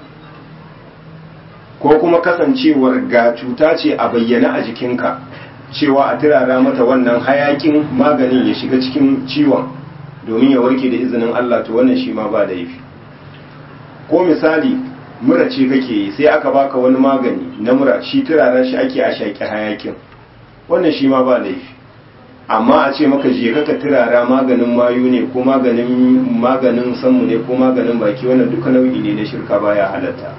ko kuma kasancewar ga cuta ce a bayyana a jikinka cewa a turara mata wannan hayakin maganin ya shiga cikin ciwon domin ya warke da izinin Allah to wannan shi ma ba laifi ko misali mura ce kake yi sai aka baka wani magani na mura shi turaren shi ake a shaƙi hayakin wannan shi ma ba laifi amma a ce maka je ka turara maganin mayu ne ko maganin maganin sanmu ne ko maganin baki wannan duka nau'i ne na shirka baya halatta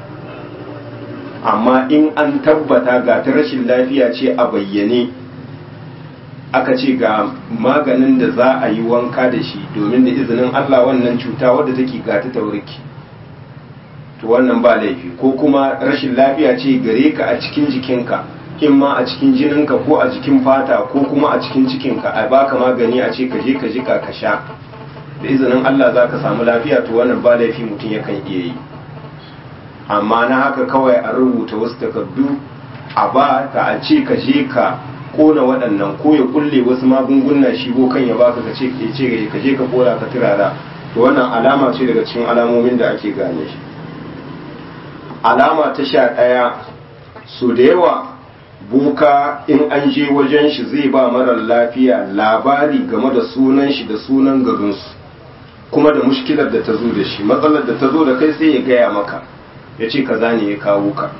amma in an tabbata ga ta rashin lafiya ce a bayyane aka ce ga maganin da za a yi wanka da shi domin da izinin Allah wannan cuta wadda take ga ta tauriki to wannan ba laifi ko kuma rashin lafiya ce gare ka a cikin jikinka in ma a cikin jininka ko a jikin fata ko kuma a cikin cikinka a baka magani a ce ka je ka jika ka sha da izinin Allah za ka samu lafiya to wannan ba laifi mutum yakan iya yi amma na haka kawai a rubuta wasu takardu a ba ta a ce ka je ka kona waɗannan ko ya kulle wasu magunguna shi kan ya baka ka ce ka je ka kora ka turara to wannan alama ce daga cikin alamomin da ake gane shi alama ta sha ɗaya so da yawa buka in an je wajen shi zai ba marar lafiya labari game da sunan shi da sunan garinsu kuma da mushkilar da ta zo da shi matsalar da ta zo da kai sai ya gaya maka ya ce kaza ne ya kawo ka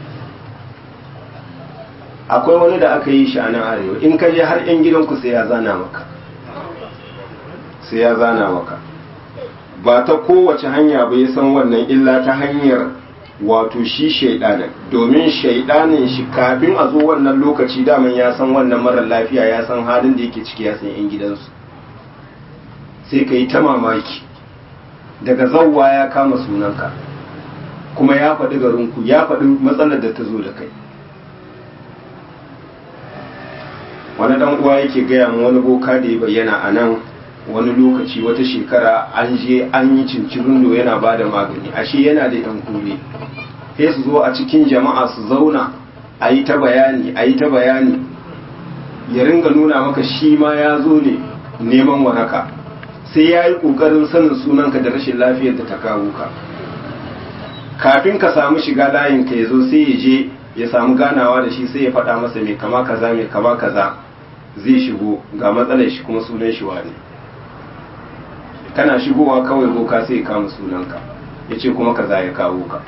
akwai wani da aka yi shi a nan arewa in ka je har 'yan gidanku sai ya zana maka sai ya zana maka ba ta kowace hanya ba ya san wannan illa ta hanyar wato shi shaidanin domin shaidanin shi kafin a zo wannan lokaci daman ya san wannan marar lafiya ya san halin da yake ciki ya san 'yan gidansu sai ka yi ta mamaki daga zauwa ya kama sunanka kuma ya faɗi garinku ya faɗi matsalar da ta zo da kai wani ɗan uwa yake gaya mu wani boka da ya bayyana a nan wani lokaci wata shekara an je an yi cincirindo yana ba da magani ashe yana da yan kure sai su zo a cikin jama'a su zauna a yi ta bayani a yi ta bayani ya ringa nuna maka shi ma ya zo ne neman waraka sai ya yi ƙoƙarin sanin sunanka da rashin lafiyar da ta kawo ka kafin ka samu shiga layinka ya zo sai ya je ya samu ganawa da shi sai ya faɗa masa mai kama kaza mai kama kaza zai shigo ga matsalar shi kuma sunan shi wane kana shigowa kawai boka sai ya kama sunanka ya ce kuma kaza ya kawo ka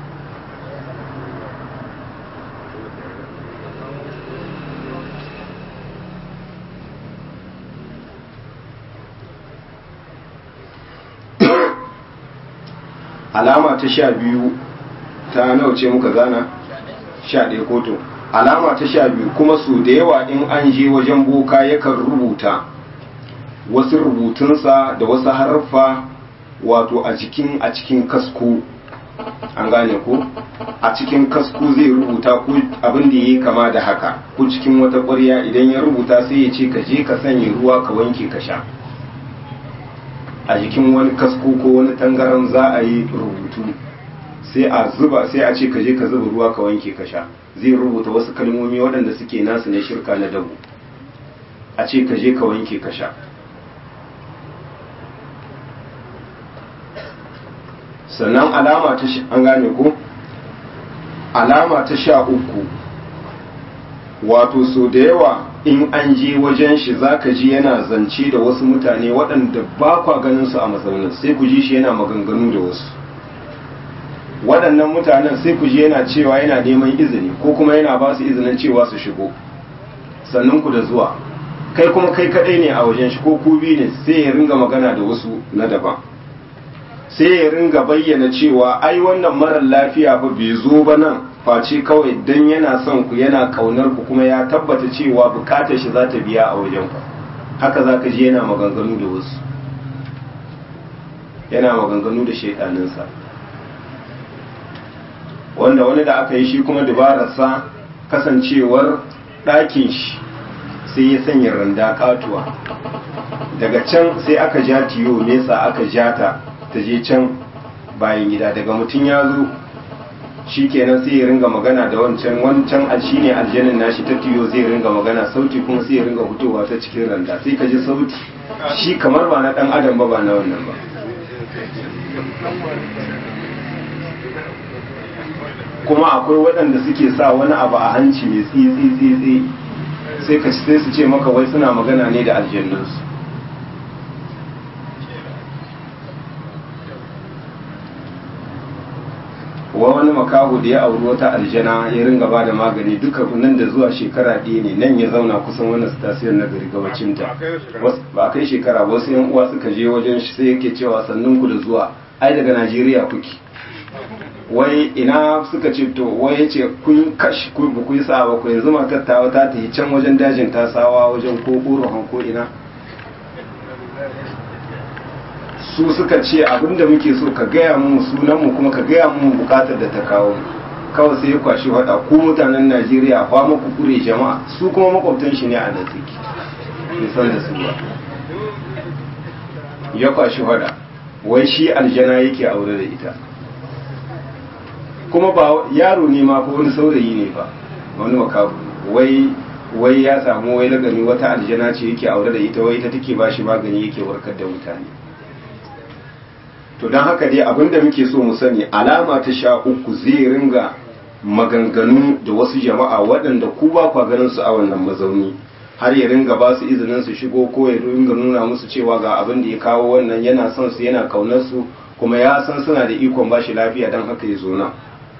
alama ta sha biyu ta nauce muka gana sha ɗaya koto alama ta sha biyu kuma su da yawa in an je wajen boka yakan rubuta wasu rubutunsa da wasu harfa wato a cikin a cikin kasko an gane ko a cikin kasko zai rubuta ko abin da yayi kama da haka ko cikin wata ƙwarya idan ya rubuta sai ya ce ka je ka sanya ruwa ka wanke ka sha a jikin wani kasko ko wani tangaran za a yi rubutu sai a zuba sai a ce ka je ka zuba ruwa ka wanke ka sha zai rubuta wasu kalmomi waɗanda suke nasu na shirka na dabu a ce ka je ka wanke ka sha sannan alama ta an gane ko alama ta sha uku wato so da yawa in an je wajen shi zaka ji yana zance da wasu mutane waɗanda ba kwa ganin su a mazaunin sai ku ji shi yana maganganu da wasu waɗannan mutanen sai ku ji yana cewa yana neman izini ko kuma yana ba su izinin cewa su shigo sannan ku da zuwa kai kuma kai kaɗai ne a wajen shi ko ku biyu ne sai ya ringa magana da wasu na daban sai ya ringa bayyana cewa ai wannan marar lafiya ba bai zo ba nan face kawai dan yana son ku yana kaunar ku kuma ya tabbata cewa bukatar shi za ta biya a wajen ku haka za ka ji yana maganganu da wasu yana maganganu da shaidaninsa wanda wani da aka yi shi kuma dabararsa kasancewar ɗakin shi sai ya sanya randa katuwa daga can sai aka ja tiyo nesa aka ja ta ta je can bayan gida daga mutum ya zo shi kenan sai ya ringa magana da wancan wancan shi ne aljanin nashi ta tiyo zai ringa magana sauti kuma sai ya ringa fitowa ta cikin randa sai ka ji sauti shi kamar ba na dan adam ba ba na wannan ba kuma akwai waɗanda suke sa wani abu a hanci mai tsitsi tsitsi sai ka sai su ce maka wai suna magana ne da aljannunsu wa wani makaho da ya auri wata aljana ya ringa ba da magani duka nan da zuwa shekara ɗaya ne nan ya zauna kusan wannan stasiyar na gari gabacinta ba a kai shekara ba wasu yan uwa suka je wajen shi sai yake cewa sannun ku da zuwa ai daga najeriya kuke wai ina suka ce to wai ya ce kun kashi ku ba ku yi sa ba ku yanzu matar ta ta tafi can wajen dajin tasawa wajen ko ƙorohan ko ina su suka ce abinda muke so ka gaya mu sunanmu kuma ka gaya mu bukatar da ta kawo kawai sai ya kwashi hada ku mutanen najeriya fa muku kure jama'a su kuma makwabtan shi ne a da suke nisan da su ba ya kwashi hada wai shi aljana yake aure da ita kuma ba yaro ne ma ko wani saurayi ne ba wani makabu wai wai ya samu wai lagani wata aljana ce yake aure da ita wai ita take ba shi magani yake warkar da mutane to don haka dai abinda muke so mu sani alama ta sha uku zai ringa maganganu da wasu jama'a waɗanda ku ba kwa ganin su a wannan mazauni har ya ringa ba su izinin su shigo ko ya ringa nuna musu cewa ga abin da ya kawo wannan yana son su yana kaunar su kuma ya san suna da ikon ba shi lafiya don haka ya zo nan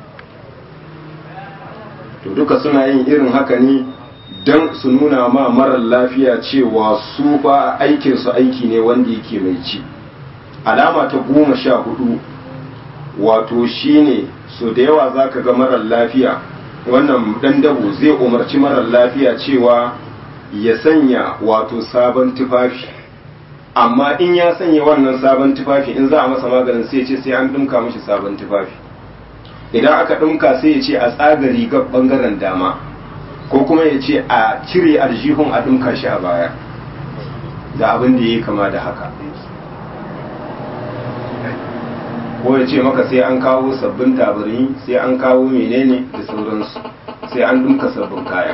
to duka suna yin irin haka ne don su nuna ma marar lafiya cewa su ba aikinsu aiki ne wanda yake mai ci alama ta goma sha hudu wato shine so da yawa za ka ga marar lafiya wannan dan dabo zai umarci marar lafiya cewa ya sanya wato sabon tufafi amma in ya sanya wannan sabon tufafi in za a masa maganin sai ce sai an dinka mashi sabon tufafi idan aka dinka sai ya ce a tsaga rigar bangaren dama ko kuma ya ce a cire aljihun a dinka shi a baya da abin da ya yi kama da haka ko ya ce maka sai an kawo sabbin tabarin sai an kawo menene da sauransu sai an dinka sabbin kaya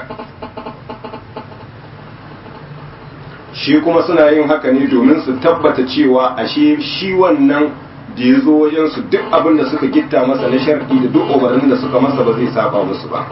shi kuma suna yin haka ne domin su tabbata cewa ashe shi wannan da ya zo wajensu duk abin da suka gitta masa na sharɗi da duk umarnin da suka masa ba zai saba musu ba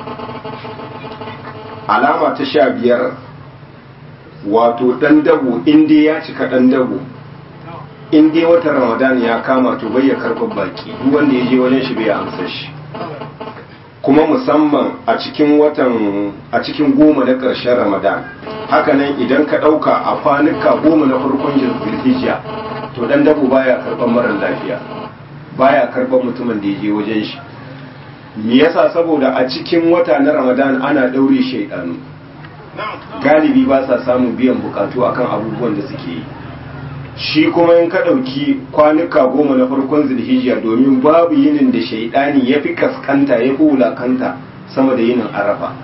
alama ta sha biyar wato ɗan dabo inda ya cika ɗan dabo in dai watan ramadan ya kama to bai ya karɓar baki duk wanda ya je wajen shi bai amsa shi kuma musamman a cikin watan a cikin goma na ƙarshen ramadan hakanan idan ka ɗauka a kwanuka goma na farkon zulhijja to dan dabo baya karɓar marar lafiya baya karɓar mutumin da ya je wajen shi me yasa saboda a cikin wata na ramadan ana ɗaure shaidanu galibi ba sa samun biyan bukatu akan abubuwan da suke yi shi kuma in ka ɗauki kwanuka goma na farkon zulhijja domin babu yinin da shaidani ya fi kaskanta ya fi wulakanta sama da yinin arafa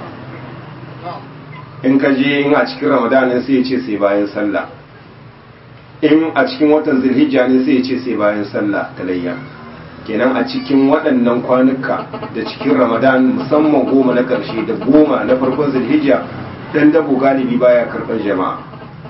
in ka je in a cikin ramadanin sai ya ce sai bayan sallah in a cikin watan zulhijja ne sai ya ce sai bayan sallah talayya kenan a cikin waɗannan kwanuka da cikin ramadan musamman goma na ƙarshe da goma na farkon zulhijja dan dabo galibi baya karɓar jama'a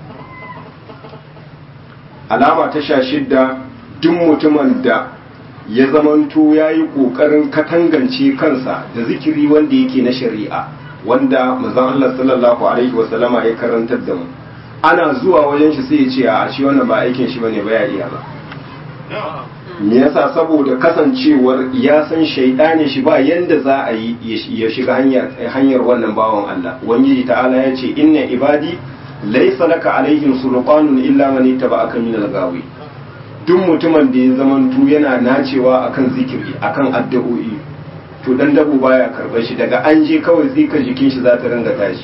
alama ta sha shidda duk mutumin da ya zamanto ya yi ƙoƙarin katangance kansa da zikiri wanda yake na shari'a wanda mazan Allah sallallahu alaihi wasallama ya karantar da mu ana zuwa wajen shi sai ya ce a shi wannan ba aikin shi bane ba ya iya ba me yasa saboda kasancewar ya san shaidani shi ba yanda za a yi ya shiga hanyar hanyar wannan bawan Allah ubangiji ta'ala ya ce inna ibadi laysa laka alaihim sulqanun illa man ittaba'aka min al-gawi duk mutumin da ya zamantu yana nacewa akan zikiri akan addu'o'i to dan dabo baya karbar shi daga an je kawai zika jikin shi za ta ringa tashi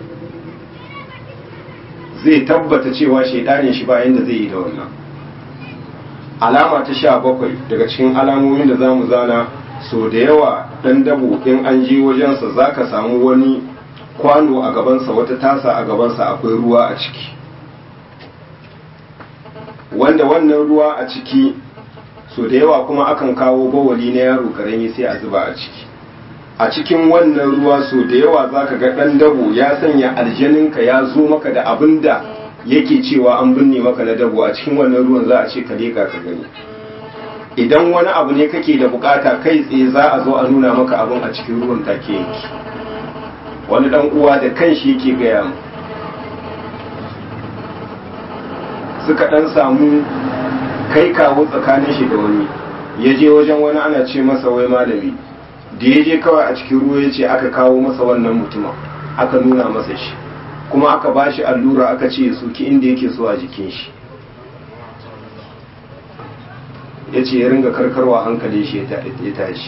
zai tabbata cewa shaidanin shi ba yanda zai yi da wannan alama ta sha bakwai daga cikin alamomin da za mu zana so da yawa ɗan dabo in an je wajensa za ka samu wani kwano a gabansa wata tasa a gabansa akwai ruwa a ciki wanda wannan ruwa a ciki so da yawa kuma akan kawo bawali na yaro karami sai a zuba a ciki a cikin wannan ruwa so da yawa za ka ga ɗan dabo ya sanya aljaninka ya zo maka da abin da yake cewa an binne maka na dabo a cikin wannan ruwan za a ce ka leka ka gani idan wani abu ne kake da bukata kai tsaye za a zo a nuna maka abin a cikin ruwan take yanki wani dan uwa da kanshi yake gaya mu suka dan samu kai kawo tsakanin shi da wani ya je wajen wani ana ce masa wai malami da ya je kawai a cikin ruwa ya ce aka kawo masa wannan mutumin aka nuna masa shi kuma aka ba shi allura aka ce soki inda yake so a jikin shi ya ce ya ringa karkarwa hankali shi ya tashi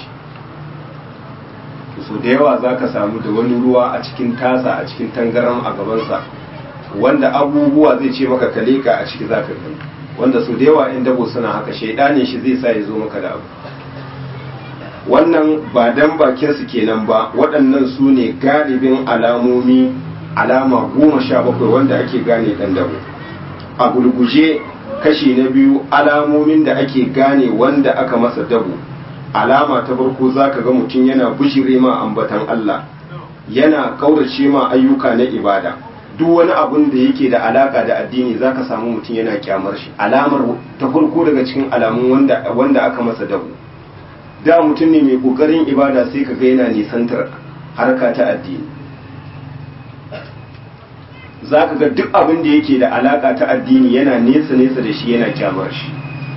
so da yawa za ka samu da wani ruwa a cikin tasa a cikin tangaran a gabansa wanda abubuwa zai ce maka kaleka a ciki za ka gani wanda so da yawa in dabo suna haka shaidanin shi zai sa ya zo maka da abu wannan ba dan bakin su kenan ba waɗannan su ne galibin alamomi alama goma sha bakwai wanda ake gane ɗan dabo a gulguje kashi na biyu alamomin da ake gane wanda aka masa dabo alama ta farko zaka ga mutum yana bishire ma ambatan Allah yana kaurace ma ayyuka na ibada duk wani abun da yake da alaka da addini zaka samu mutum yana kyamar shi alamar ta farko daga cikin alamun wanda wanda aka masa dabo da mutum ne mai kokarin ibada sai ka ga yana nisantar harka ta addini za ka ga duk abin da yake da alaka ta addini yana nesa nesa da shi yana kyamar shi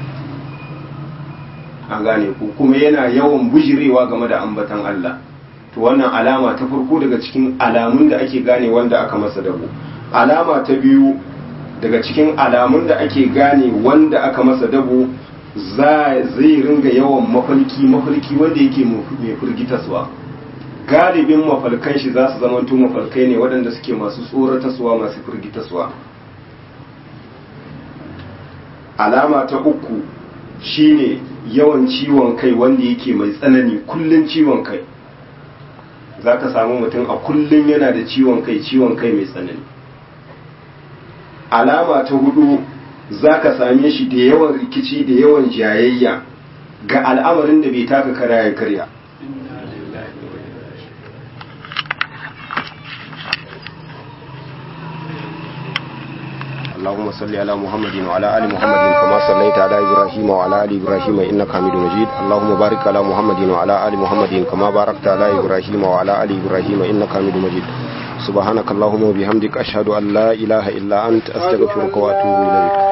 an gane ku kuma yana yawan bujirewa game da ambatan Allah to wannan alama ta farko daga cikin alamun da ake gane wanda aka masa dabo alama ta biyu daga cikin alamun da ake gane wanda aka masa dabo zai ringa yawan mafalki mafalki wanda yake mai firgitaswa galibin mafalkan shi za su zamanto mafalkai ne waɗanda suke masu tsorataswa masu firgitaswa alama ta uku shine yawan ciwon kai wanda yake mai tsanani kullun ciwon kai za ka samu mutum a kullun yana da ciwon kai ciwon kai mai tsanani alama ta hudu za ka same shi da yawan rikici da yawan jayayya ga al'amarin da bai taka kara ya karya اللهم صل على محمد وعلى ال محمد كما صليت على ابراهيم وعلى ال ابراهيم انك حميد مجيد اللهم بارك على محمد وعلى ال محمد كما باركت على ابراهيم وعلى ال ابراهيم انك حميد مجيد سبحانك اللهم وبحمدك اشهد ان لا اله الا انت استغفرك واتوب اليك